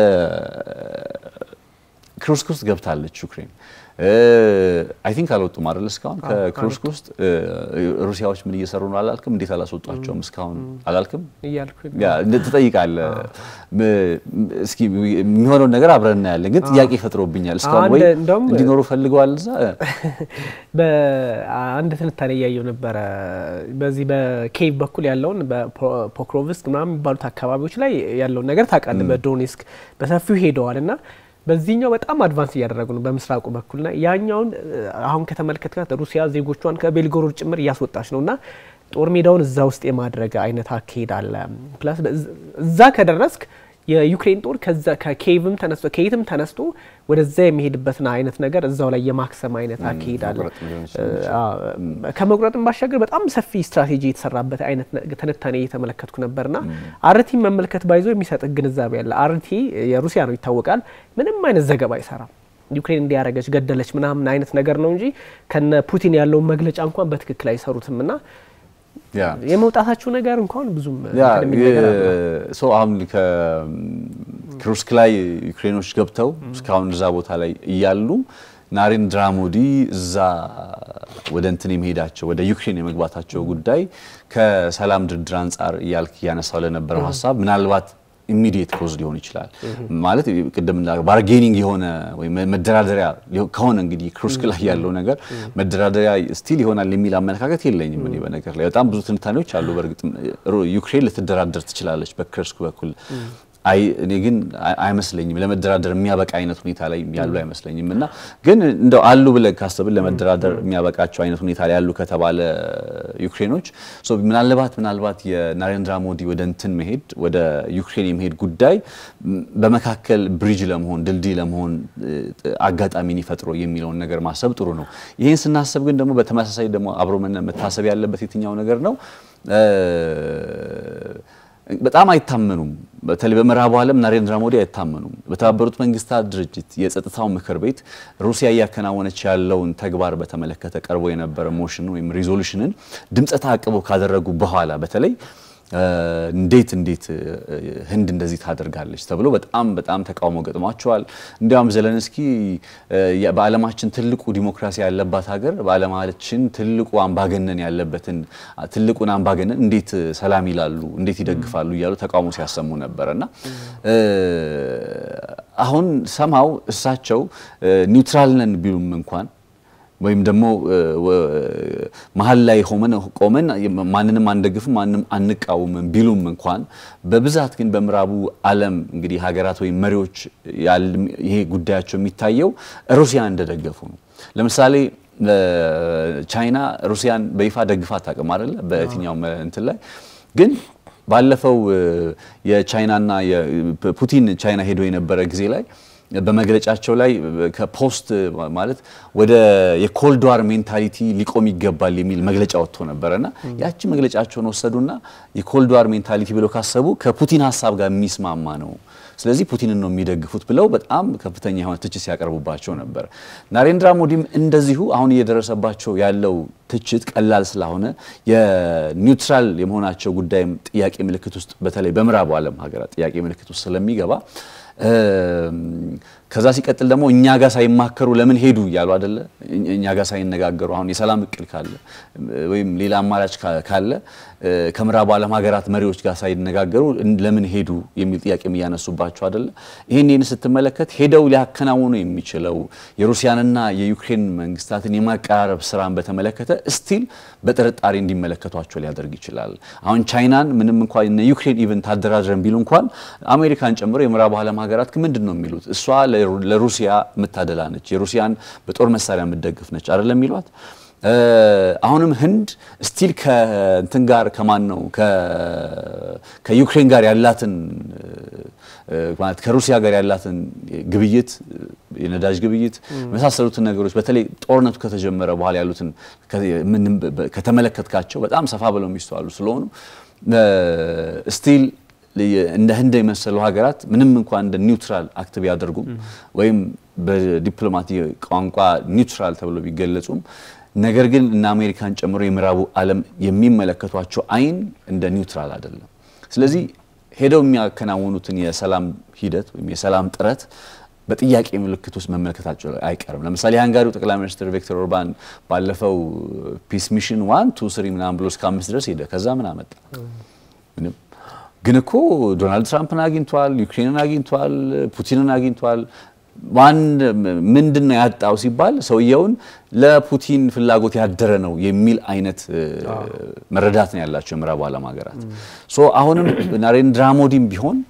ክሩስክ ውስጥ ገብታለች ዩክሬን። አይ ቲንክ አልወጡም አይደል? እስካሁን ከክሩስክ ውስጥ ሩሲያዎች ምን እየሰሩ ነው አላልክም? እንዴት አላስወጧቸውም እስካሁን አላልክም? ያ ትጠይቃለህ። እስኪ የሚሆነውን ነገር አብረን እናያለን። ግን ጥያቄ ፈጥሮብኛል እስካሁን ወይ እንዲኖሩ ፈልገዋል እዛ። በአንድ ትንታኔ እያየው ነበረ። በዚህ በኬቭ በኩል ያለውን በፖክሮቭስክ ምናምን የሚባሉት አካባቢዎች ላይ ያለውን ነገር ታውቃለህ። በዶኔስክ በሰፊው ሄደዋል እና በዚህኛው በጣም አድቫንስ እያደረጉ ነው በምስራቁ በኩልና ያኛውን አሁን ከተመለከትካት ሩሲያ ዜጎቿን ከቤልጎሮድ ጭምር እያስወጣች ነው እና ጦር ሜዳውን እዛ ውስጥ የማድረግ አይነት አካሄድ አለ። ፕላስ እዛ ከደረስክ የዩክሬን ጦር ከዛ ከኬቭም ተነስቶ ከየትም ተነስቶ ወደዛ የሚሄድበትን አይነት ነገር እዛው ላይ የማክሰም አይነት አካሄድ አለ። ከመቁረጥም ባሻገር በጣም ሰፊ ስትራቴጂ የተሰራበት አይነት ትንታኔ እየተመለከትኩ ነበርና አርቲ መመልከት ባይዞ የሚሰጥ ግንዛቤ አለ። አርቲ የሩሲያ ነው ይታወቃል። ምንም አይነት ዘገባ አይሰራም። ዩክሬን እንዲያረገች ገደለች ምናምን አይነት ነገር ነው እንጂ ከነ ፑቲን ያለውን መግለጫ እንኳን በትክክል አይሰሩትም እና የመውጣታቸው ነገር እንኳን ብዙም ሰው አሁን ከክሩስክ ላይ ዩክሬኖች ገብተው እስካሁን እዛ ቦታ ላይ እያሉ ናሬንድራ ሞዲ እዛ ወደ እንትን የመሄዳቸው ወደ ዩክሬን የመግባታቸው ጉዳይ ከሰላም ድርድር አንጻር እያልክ እያነሳው ለነበረው ሀሳብ ምናልባት ኢሚዲየት ኮዝ ሊሆን ይችላል ማለት ቅድም ባርጌኒንግ የሆነ ወይም መደራደሪያ ከሆነ እንግዲህ ክሩስክ ላይ ያለው ነገር መደራደሪያ ስቲል ይሆናል የሚል አመለካከት የለኝም። እኔ በነገር ላይ በጣም ብዙ ትንታኔዎች አሉ። በእርግጥ ዩክሬን ልትደራደር ትችላለች በክሩስክ በኩል አይ እኔ ግን አይመስለኝም ለመደራደር የሚያበቃ አይነት ሁኔታ ላይ ያሉ አይመስለኝም። እና ግን እንደው አሉ ብለን ካሰብን ለመደራደር የሚያበቃቸው አይነት ሁኔታ ላይ ያሉ ከተባለ ዩክሬኖች ምናልባት ምናልባት የናሬንድራ ሞዲ ወደ እንትን መሄድ ወደ ዩክሬን የመሄድ ጉዳይ በመካከል ብሪጅ ለመሆን ድልድይ ለመሆን አጋጣሚን ይፈጥሮ የሚለውን ነገር ማሰብ ጥሩ ነው። ይህን ስናስብ ግን ደግሞ በተመሳሳይ ደግሞ አብሮ መታሰብ ያለበት የትኛው ነገር ነው? በጣም አይታመኑም። በተለይ በምዕራቡ ዓለም ናሬንድራ ሞዲ አይታመኑም። በተባበሩት መንግስታት ድርጅት የጸጥታው ምክር ቤት ሩሲያ እያከናወነች ያለውን ተግባር በተመለከተ ቀርቦ የነበረ ሞሽን ወይም ሪዞሉሽንን ድምፀ ተአቅቦ ካደረጉ በኋላ በተለይ እንዴት እንዴት ህንድ እንደዚህ ታደርጋለች ተብሎ በጣም በጣም ተቃውሞ ገጥሟቸዋል። እንዲያውም ዘለንስኪ በዓለማችን ትልቁ ዲሞክራሲ ያለባት ሀገር በዓለማችን ትልቁ አምባገነን ያለበትን ትልቁን አምባገነን እንዴት ሰላም ይላሉ፣ እንዴት ይደግፋሉ እያሉ ተቃውሞ ሲያሰሙ ነበረ እና አሁን ሰማው እሳቸው ኒውትራል ነን ቢሉም እንኳን ወይም ደግሞ መሀል ላይ ሆመን ቆመን ማንንም አንደግፍም ማንንም አንቃወምም ቢሉም እንኳን በብዛት ግን በምዕራቡ ዓለም እንግዲህ ሀገራት ወይም መሪዎች ይሄ ጉዳያቸው የሚታየው ሩሲያን እንደደገፉ ነው። ለምሳሌ ቻይና ሩሲያን በይፋ ደግፋ አታውቅም አይደለ? በየትኛውም እንትን ላይ ግን ባለፈው የቻይናና ፑቲን ቻይና ሄዶ የነበረ ጊዜ ላይ በመግለጫቸው ላይ ከፖስት ማለት ወደ የኮልድ ዋር ሜንታሊቲ ሊቆም ይገባል የሚል መግለጫ ወጥቶ ነበረና ያቺ መግለጫቸውን ወሰዱና የኮልድ ዋር ሜንታሊቲ ብለው ካሰቡ ከፑቲን ሀሳብ ጋር የሚስማማ ነው ስለዚህ ፑቲንን ነው የሚደግፉት ብለው በጣም ከፍተኛ የሆነ ትችት ሲያቀርቡባቸው ነበር። ናሬንድራ ሞዲም እንደዚሁ አሁን እየደረሰባቸው ያለው ትችት ቀላል ስላሆነ የኒውትራል የመሆናቸው ጉዳይም ጥያቄ ምልክት ውስጥ በተለይ በምዕራቡ ዓለም ሀገራት ጥያቄ ምልክት ውስጥ ስለሚገባ ከዛ ሲቀጥል ደግሞ እኛ ጋር ሳይማከሩ ለምን ሄዱ እያሉ አደለ? እኛ ጋር ሳይነጋገሩ አሁን የሰላም እቅድ ካለ ወይም ሌላ አማራጭ ካለ ከምዕራቡ ዓለም ሀገራት መሪዎች ጋር ሳይነጋገሩ ለምን ሄዱ የሚል ጥያቄም እያነሱባቸው አደለ? ይህን ይህን ስትመለከት ሄደው ሊያከናውኑ የሚችለው የሩሲያንና የዩክሬን መንግስታትን የማቀራረብ ስራን በተመለከተ ስቲል በጥርጣሬ እንዲመለከቷቸው ሊያደርግ ይችላል። አሁን ቻይናን ምንም እንኳን እነ ዩክሬን ኢቨን ታደራድረን ቢሉ እንኳን አሜሪካን ጨምሮ የምዕራቡ ዓለም ሀገራት ምንድን ነው የሚሉት እሷ ለሩሲያ የምታደላ ነች፣ የሩሲያን በጦር መሳሪያ የምትደግፍ ነች አይደለም የሚሏት። አሁንም ህንድ ስቲል ከእንትን ጋር ከማን ነው ከዩክሬን ጋር ያላትን ማለት ከሩሲያ ጋር ያላትን ግብይት የነዳጅ ግብይት የመሳሰሉትን ነገሮች በተለይ ጦርነቱ ከተጀመረ በኋላ ያሉትን ከተመለከትካቸው በጣም ሰፋ ብለው የሚስተዋሉ ስለሆኑ ስቲል እንደ ህንድ የመሰሉ ሀገራት ምንም እንኳን እንደ ኒውትራል አክት ቢያደርጉም ወይም በዲፕሎማቲ ቋንቋ ኒውትራል ተብሎ ቢገለጹም ነገር ግን እነ አሜሪካን ጨምሮ የምዕራቡ ዓለም የሚመለከቷቸው አይን እንደ ኒውትራል አይደለም። ስለዚህ ሄደው የሚያከናውኑትን የሰላም ሂደት ወይም የሰላም ጥረት በጥያቄ ምልክት ውስጥ መመልከታቸው አይቀርም። ለምሳሌ የሃንጋሪው ጠቅላይ ሚኒስትር ቪክቶር ኦርባን ባለፈው ፒስ ሚሽን ዋን ቱ ስሪ ምናምን ብሎ እስከ አምስት ድረስ ሄደ። ከዛ ምን አመጣ? ምንም። ግን እኮ ዶናልድ ትራምፕን አግኝቷል፣ ዩክሬንን አግኝቷል፣ ፑቲንን አግኝቷል። ዋን ምንድን ነው ያጣው ሲባል ሰውየውን ለፑቲን ፍላጎት ያደረ ነው የሚል አይነት መረዳት ነው ያላቸው የምዕራቡ ዓለም ሀገራት። ሶ አሁንም ናሬንድራ ሞዲም ቢሆን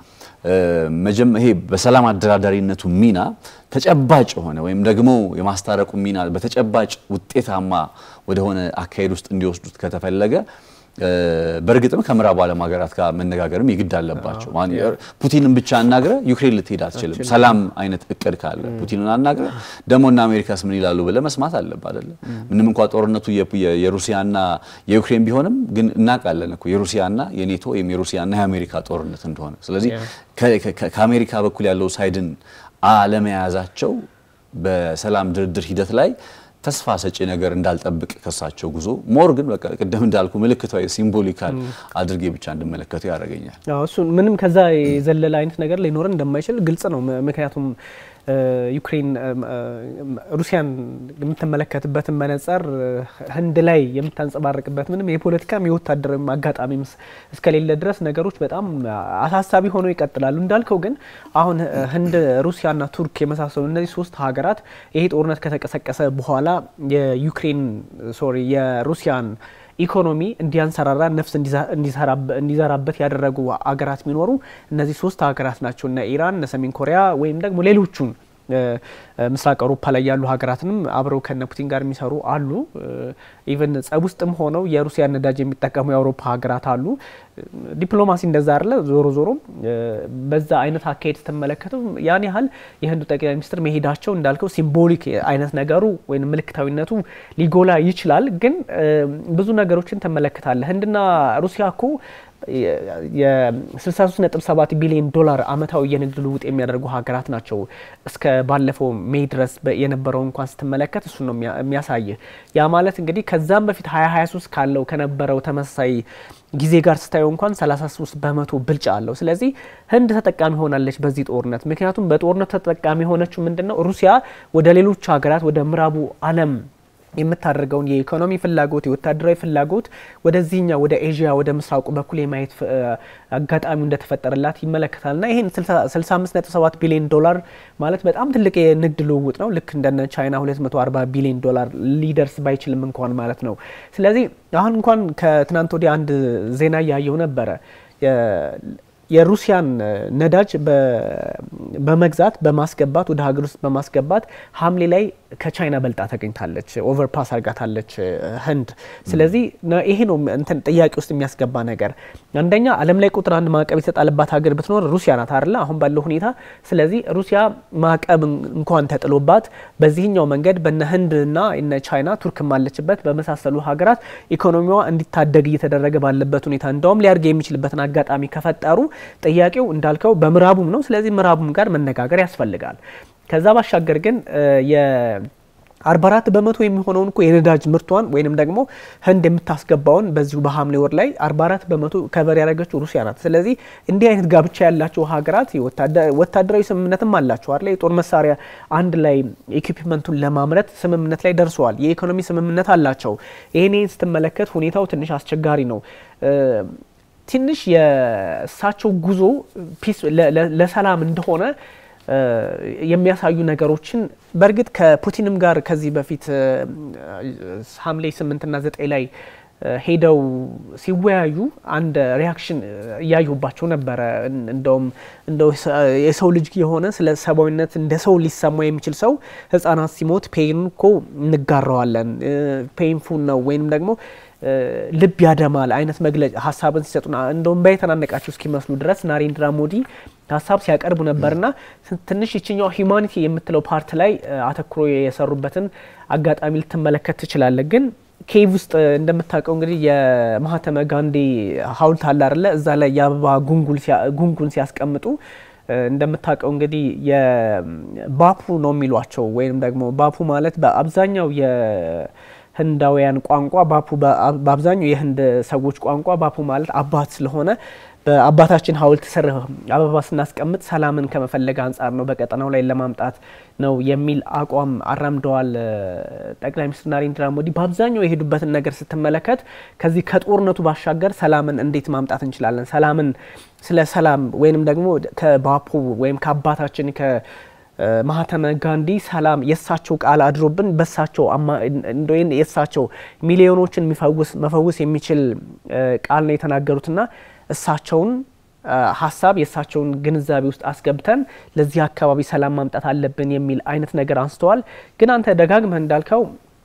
ይሄ በሰላም አደራዳሪነቱ ሚና ተጨባጭ የሆነ ወይም ደግሞ የማስታረቁ ሚና በተጨባጭ ውጤታማ ወደሆነ አካሄድ ውስጥ እንዲወስዱት ከተፈለገ በእርግጥም ከምዕራቡ ዓለም ሀገራት ጋር መነጋገርም የግድ አለባቸው። ፑቲንን ብቻ አናግረ ዩክሬን ልትሄድ አትችልም። ሰላም አይነት እቅድ ካለ ፑቲንን አናግረ ደግሞ እና አሜሪካስ ምን ይላሉ ብለ መስማት አለብ አይደለ? ምንም እንኳ ጦርነቱ የሩሲያና የዩክሬን ቢሆንም ግን እናውቃለን እኮ የሩሲያና የኔቶ ወይም የሩሲያና የአሜሪካ ጦርነት እንደሆነ። ስለዚህ ከአሜሪካ በኩል ያለው ሳይድን አለመያዛቸው በሰላም ድርድር ሂደት ላይ ተስፋ ሰጪ ነገር እንዳልጠብቅ ከሳቸው ጉዞ ሞር ግን በቃ ቅድም እንዳልኩ ምልክታዊ ሲምቦሊካል አድርጌ ብቻ እንድመለከቱ ያደርገኛል። እሱ ምንም ከዛ የዘለለ አይነት ነገር ሊኖረን እንደማይችል ግልጽ ነው። ምክንያቱም ዩክሬን ሩሲያን የምትመለከትበትን መነጽር ህንድ ላይ የምታንጸባርቅበት ምንም የፖለቲካም የወታደራዊ አጋጣሚ እስከሌለ ድረስ ነገሮች በጣም አሳሳቢ ሆነው ይቀጥላሉ። እንዳልከው ግን አሁን ህንድ፣ ሩሲያና ቱርክ የመሳሰሉ እነዚህ ሶስት ሀገራት ይሄ ጦርነት ከተቀሰቀሰ በኋላ የዩክሬን ሶሪ የሩሲያን ኢኮኖሚ እንዲያንሰራራ ነፍስ እንዲዘራበት ያደረጉ አገራት ቢኖሩ እነዚህ ሶስት ሀገራት ናቸው። እነ ኢራን፣ እነ ሰሜን ኮሪያ ወይም ደግሞ ሌሎቹን ምስራቅ አውሮፓ ላይ ያሉ ሀገራትንም አብረው ከነ ፑቲን ጋር የሚሰሩ አሉ። ኢቨን ጸብ ውስጥም ሆነው የሩሲያ ነዳጅ የሚጠቀሙ የአውሮፓ ሀገራት አሉ። ዲፕሎማሲ እንደዛ አለ። ዞሮ ዞሮ በዛ አይነት አካሄድ ስትመለከተው ያን ያህል የህንዱ ጠቅላይ ሚኒስትር መሄዳቸው እንዳልከው ሲምቦሊክ አይነት ነገሩ ወይም ምልክታዊነቱ ሊጎላ ይችላል። ግን ብዙ ነገሮችን ትመለከታለህ። ህንድና ሩሲያ እኮ የ63.7 ቢሊዮን ዶላር አመታዊ የንግድ ልውውጥ የሚያደርጉ ሀገራት ናቸው። እስከ ባለፈው ሜይ ድረስ የነበረው እንኳን ስትመለከት እሱ ነው የሚያሳይ። ያ ማለት እንግዲህ ከዛም በፊት 2023 ካለው ከነበረው ተመሳሳይ ጊዜ ጋር ስታየው እንኳን 33 በመቶ ብልጫ አለው። ስለዚህ ህንድ ተጠቃሚ ሆናለች በዚህ ጦርነት። ምክንያቱም በጦርነት ተጠቃሚ የሆነችው ምንድን ነው ሩሲያ ወደ ሌሎች ሀገራት ወደ ምዕራቡ ዓለም የምታደርገውን የኢኮኖሚ ፍላጎት የወታደራዊ ፍላጎት ወደዚህኛ ወደ ኤዥያ ወደ ምስራቁ በኩል የማየት አጋጣሚው እንደተፈጠረላት ይመለከታል። ና ይህን 65.7 ቢሊዮን ዶላር ማለት በጣም ትልቅ የንግድ ልውውጥ ነው። ልክ እንደነ ቻይና 240 ቢሊዮን ዶላር ሊደርስ ባይችልም እንኳን ማለት ነው። ስለዚህ አሁን እንኳን ከትናንት ወዲያ አንድ ዜና እያየው ነበረ የሩሲያን ነዳጅ በመግዛት በማስገባት ወደ ሀገር ውስጥ በማስገባት ሐምሌ ላይ ከቻይና በልጣ ተገኝታለች። ኦቨርፓስ አርጋታለች ህንድ። ስለዚህ ይሄ ነው እንትን ጥያቄ ውስጥ የሚያስገባ ነገር። አንደኛ ዓለም ላይ ቁጥር አንድ ማዕቀብ የተጣለባት ሀገር ብትኖር ሩሲያ ናት አይደለ? አሁን ባለው ሁኔታ። ስለዚህ ሩሲያ ማዕቀብ እንኳን ተጥሎባት በዚህኛው መንገድ በነ ህንድና እነ ቻይና ቱርክም አለችበት በመሳሰሉ ሀገራት ኢኮኖሚዋ እንዲታደግ እየተደረገ ባለበት ሁኔታ እንደውም ሊያድግ የሚችልበትን አጋጣሚ ከፈጠሩ ጥያቄው እንዳልከው በምዕራቡም ነው። ስለዚህ ምዕራቡም ጋር መነጋገር ያስፈልጋል። ከዛ ባሻገር ግን የ44 በመቶ የሚሆነውን እኮ የነዳጅ ምርቷን ወይንም ደግሞ ህንድ የምታስገባውን በዚሁ በሐምሌ ወር ላይ 44 በመቶ ከበር ያደረገችው ሩሲያ ናት። ስለዚህ እንዲህ አይነት ጋብቻ ያላቸው ሀገራት ወታደራዊ ስምምነትም አላቸው አለ የጦር መሳሪያ አንድ ላይ ኢኩፕመንቱን ለማምረት ስምምነት ላይ ደርሰዋል። የኢኮኖሚ ስምምነት አላቸው። ይህን ስትመለከት ሁኔታው ትንሽ አስቸጋሪ ነው። ትንሽ የእሳቸው ጉዞ ፒስ ለሰላም እንደሆነ የሚያሳዩ ነገሮችን በእርግጥ ከፑቲንም ጋር ከዚህ በፊት ሐምሌ ስምንትና ዘጠኝ ላይ ሄደው ሲወያዩ አንድ ሪያክሽን እያዩባቸው ነበረ። እንደውም እንደው የሰው ልጅ የሆነ ስለ ሰብአዊነት እንደ ሰው ሊሰማ የሚችል ሰው ህጻናት ሲሞት ፔን እኮ እንጋራዋለን ፔንፉል ነው ወይም ደግሞ ልብ ያደማል አይነት መግለጫ ሀሳብን ሲሰጡና እንደውም ባይተናነቃቸው እስኪመስሉ ድረስ ናሬንድራ ሞዲ ሀሳብ ሲያቀርቡ ነበርና ትንሽ ይችኛው ሂዩማኒቲ የምትለው ፓርት ላይ አተኩሮ የሰሩበትን አጋጣሚ ልትመለከት ትችላለ። ግን ኬቭ ውስጥ እንደምታውቀው እንግዲህ የማህተመ ጋንዲ ሐውልት አለ አይደለ? እዛ ላይ የአበባ ጉንጉን ሲያስቀምጡ እንደምታውቀው እንግዲህ የባፑ ነው የሚሏቸው ወይም ደግሞ ባፑ ማለት በአብዛኛው ህንዳውያን ቋንቋ ባፑ በአብዛኛው የህንድ ሰዎች ቋንቋ ባፑ ማለት አባት ስለሆነ በአባታችን ሐውልት ስር አበባ ስናስቀምጥ ሰላምን ከመፈለግ አንጻር ነው፣ በቀጠናው ላይ ለማምጣት ነው የሚል አቋም አራምደዋል ጠቅላይ ሚኒስትር ናሬንድራ ሞዲ። በአብዛኛው የሄዱበትን ነገር ስትመለከት ከዚህ ከጦርነቱ ባሻገር ሰላምን እንዴት ማምጣት እንችላለን፣ ሰላምን ስለ ሰላም ወይንም ደግሞ ከባፑ ወይም ከአባታችን ማህተመ ጋንዲ ሰላም የእሳቸው ቃል አድሮብን በሳቸው የእሳቸው ሚሊዮኖችን መፈውስ የሚችል ቃል ነው የተናገሩትና እሳቸውን ሀሳብ የእሳቸውን ግንዛቤ ውስጥ አስገብተን ለዚህ አካባቢ ሰላም ማምጣት አለብን የሚል አይነት ነገር አንስተዋል። ግን አንተ ደጋግመህ እንዳልከው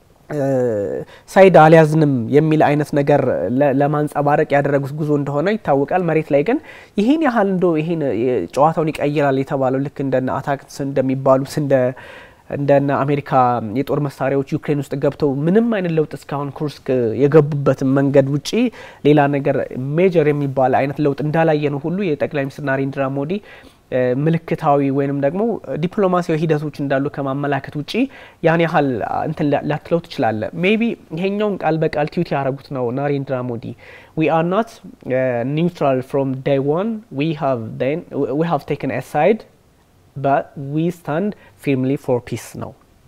ሳይድ አልያዝንም የሚል አይነት ነገር ለማንጸባረቅ ያደረጉት ጉዞ እንደሆነ ይታወቃል። መሬት ላይ ግን ይህን ያህል እንደ ይህን ጨዋታውን ይቀይራል የተባለው ልክ እንደነ አታክስ እንደሚባሉት እንደ እንደነ አሜሪካ የጦር መሳሪያዎች ዩክሬን ውስጥ ገብተው ምንም አይነት ለውጥ እስካሁን ኩርስክ የገቡበትን መንገድ ውጪ ሌላ ነገር ሜጀር የሚባል አይነት ለውጥ እንዳላየ ነው ሁሉ የጠቅላይ ሚኒስትር ናሬንድራ ሞዲ ምልክታዊ ወይንም ደግሞ ዲፕሎማሲያዊ ሂደቶች እንዳሉ ከማመላከት ውጪ ያን ያህል እንትን ላትለው ትችላለ። ሜቢ ይሄኛውን ቃል በቃል ቲዩት ያደረጉት ነው ናሬንድራ ሞዲ ዊ አር ናት ኒውትራል ፍሮም ዳይ ዋን ዊ ሃቭ ቴክን ሳይድ በት ዊ ስታንድ ፊርምሊ ፎር ፒስ ነው።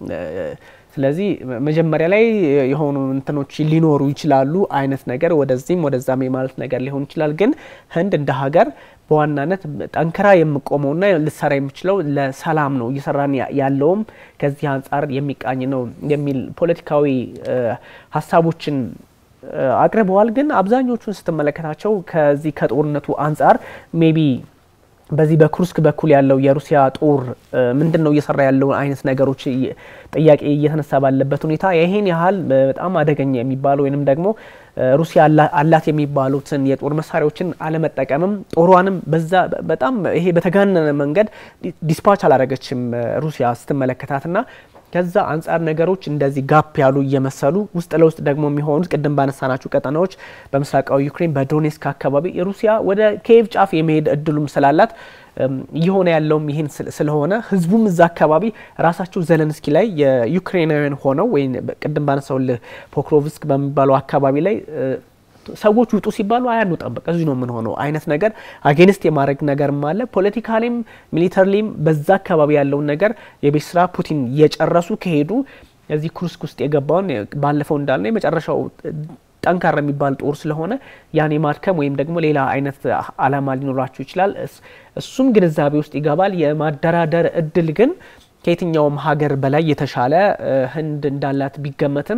ስለዚህ መጀመሪያ ላይ የሆኑ እንትኖች ሊኖሩ ይችላሉ አይነት ነገር ወደዚህም ወደዛም የማለት ነገር ሊሆን ይችላል። ግን ህንድ እንደ ሀገር በዋናነት ጠንክራ የምቆመውና ልሰራ የምችለው ለሰላም ነው፣ እየሰራን ያለውም ከዚህ አንጻር የሚቃኝ ነው የሚል ፖለቲካዊ ሀሳቦችን አቅርበዋል። ግን አብዛኞቹን ስትመለከታቸው ከዚህ ከጦርነቱ አንጻር ሜቢ በዚህ በኩርስክ በኩል ያለው የሩሲያ ጦር ምንድን ነው እየሰራ ያለው አይነት ነገሮች ጥያቄ እየተነሳ ባለበት ሁኔታ ይህን ያህል በጣም አደገኛ የሚባለው ወይንም ደግሞ ሩሲያ አላት የሚባሉትን የጦር መሳሪያዎችን አለመጠቀምም ጦሯንም በዛ በጣም ይሄ በተጋነነ መንገድ ዲስፓች አላደረገችም ሩሲያ ስትመለከታትና ከዛ አንጻር ነገሮች እንደዚህ ጋፕ ያሉ እየመሰሉ ውስጥ ለውስጥ ደግሞ የሚሆኑት ቅድም ባነሳናቸው ቀጠናዎች በምስራቃዊ ዩክሬን በዶኔስክ አካባቢ ሩሲያ ወደ ኪየቭ ጫፍ የመሄድ እድሉም ስላላት እየሆነ ያለውም ይህን ስለሆነ ህዝቡም እዛ አካባቢ ራሳቸው ዘለንስኪ ላይ የዩክሬናውያን ሆነው ወይም ቅድም ባነሳውልህ ፖክሮቭስክ በሚባለው አካባቢ ላይ ሰዎች ውጡ ሲባሉ አያንወጣም፣ በቃ እዚሁ ነው የምንሆነው አይነት ነገር አጌንስት የማድረግ ነገርም አለ። ፖለቲካሊም ሚሊተሪሊም በዛ አካባቢ ያለውን ነገር የቤት ስራ ፑቲን እየጨረሱ ከሄዱ እዚህ ኩርስክ ውስጥ የገባውን ባለፈው እንዳልነው የመጨረሻው ጠንካራ የሚባል ጦር ስለሆነ ያን የማድከም ወይም ደግሞ ሌላ አይነት አላማ ሊኖራቸው ይችላል። እሱም ግንዛቤ ውስጥ ይገባል። የማደራደር እድል ግን ከየትኛውም ሀገር በላይ የተሻለ ህንድ እንዳላት ቢገመትም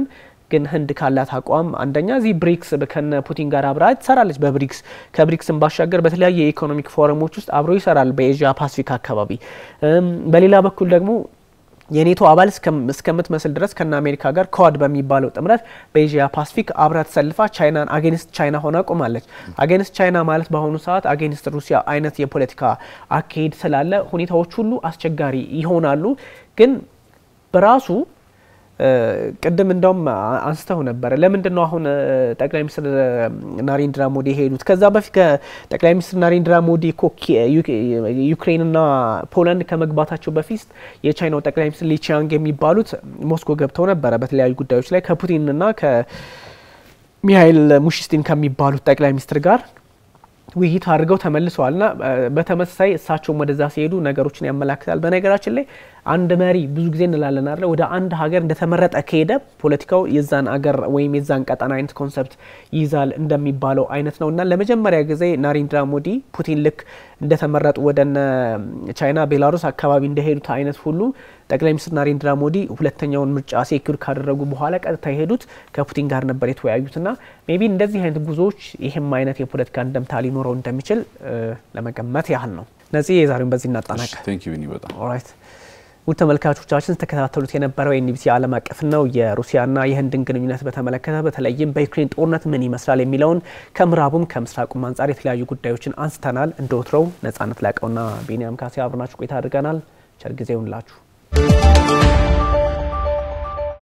ግን ህንድ ካላት አቋም አንደኛ እዚህ ብሪክስ ከነ ፑቲን ጋር አብራ ትሰራለች። በብሪክስ ከብሪክስን ባሻገር በተለያየ የኢኮኖሚክ ፎረሞች ውስጥ አብሮ ይሰራል በኤዥያ ፓሲፊክ አካባቢ። በሌላ በኩል ደግሞ የኔቶ አባል እስከምትመስል ድረስ ከነ አሜሪካ ጋር ከዋድ በሚባለው ጥምረት በኤዥያ ፓሲፊክ አብራ ተሰልፋ ቻይናን አጌንስት ቻይና ሆና ቆማለች። አጌንስት ቻይና ማለት በአሁኑ ሰዓት አጌንስት ሩሲያ አይነት የፖለቲካ አካሄድ ስላለ ሁኔታዎች ሁሉ አስቸጋሪ ይሆናሉ። ግን በራሱ ቅድም እንደውም አንስተው ነበረ። ለምንድን ነው አሁን ጠቅላይ ሚኒስትር ናሬንድራ ሞዲ የሄዱት? ከዛ በፊት ከጠቅላይ ሚኒስትር ናሬንድራ ሞዲ እኮ ዩክሬንና ፖላንድ ከመግባታቸው በፊት የቻይናው ጠቅላይ ሚኒስትር ሊቺያንግ የሚባሉት ሞስኮ ገብተው ነበረ በተለያዩ ጉዳዮች ላይ ከፑቲንና ከሚሃይል ሙሽስቲን ከሚባሉት ጠቅላይ ሚኒስትር ጋር ውይይት አድርገው ተመልሰዋል። ና በተመሳሳይ እሳቸውም ወደዛ ሲሄዱ ነገሮችን ያመላክታል። በነገራችን ላይ አንድ መሪ ብዙ ጊዜ እንላለን አለ ወደ አንድ ሀገር እንደተመረጠ ከሄደ ፖለቲካው የዛን አገር ወይም የዛን ቀጠና አይነት ኮንሰፕት ይይዛል እንደሚባለው አይነት ነው እና ለመጀመሪያ ጊዜ ናሬንድራ ሞዲ ፑቲን ልክ እንደተመረጡ ወደነ ቻይና፣ ቤላሩስ አካባቢ እንደሄዱት አይነት ሁሉ ጠቅላይ ሚኒስትር ናሬንድራ ሞዲ ሁለተኛውን ምርጫ ሴኩር ካደረጉ በኋላ ቀጥታ የሄዱት ከፑቲን ጋር ነበር የተወያዩት ና ሜቢ እንደዚህ አይነት ጉዞዎች ይህም አይነት የፖለቲካ እንደምታ ሊኖረው እንደሚችል ለመገመት ያህል ነው። ነዚህ የዛሬውን በዚህ እናጠናቀ ኦራይት ውድ ተመልካቾቻችን ስተከታተሉት የነበረው የኤንቢሲ ዓለም አቀፍ ነው። የሩሲያና የህንድን ግንኙነት በተመለከተ በተለይም በዩክሬን ጦርነት ምን ይመስላል የሚለውን ከምዕራቡም ከምስራቁም አንጻር የተለያዩ ጉዳዮችን አንስተናል። እንደ ወትሮው ነጻነት ላቀውና ቢኒያም ካሴ አብረናችሁ ቆይታ አድርገናል። ቸር ጊዜ ይሁንላችሁ።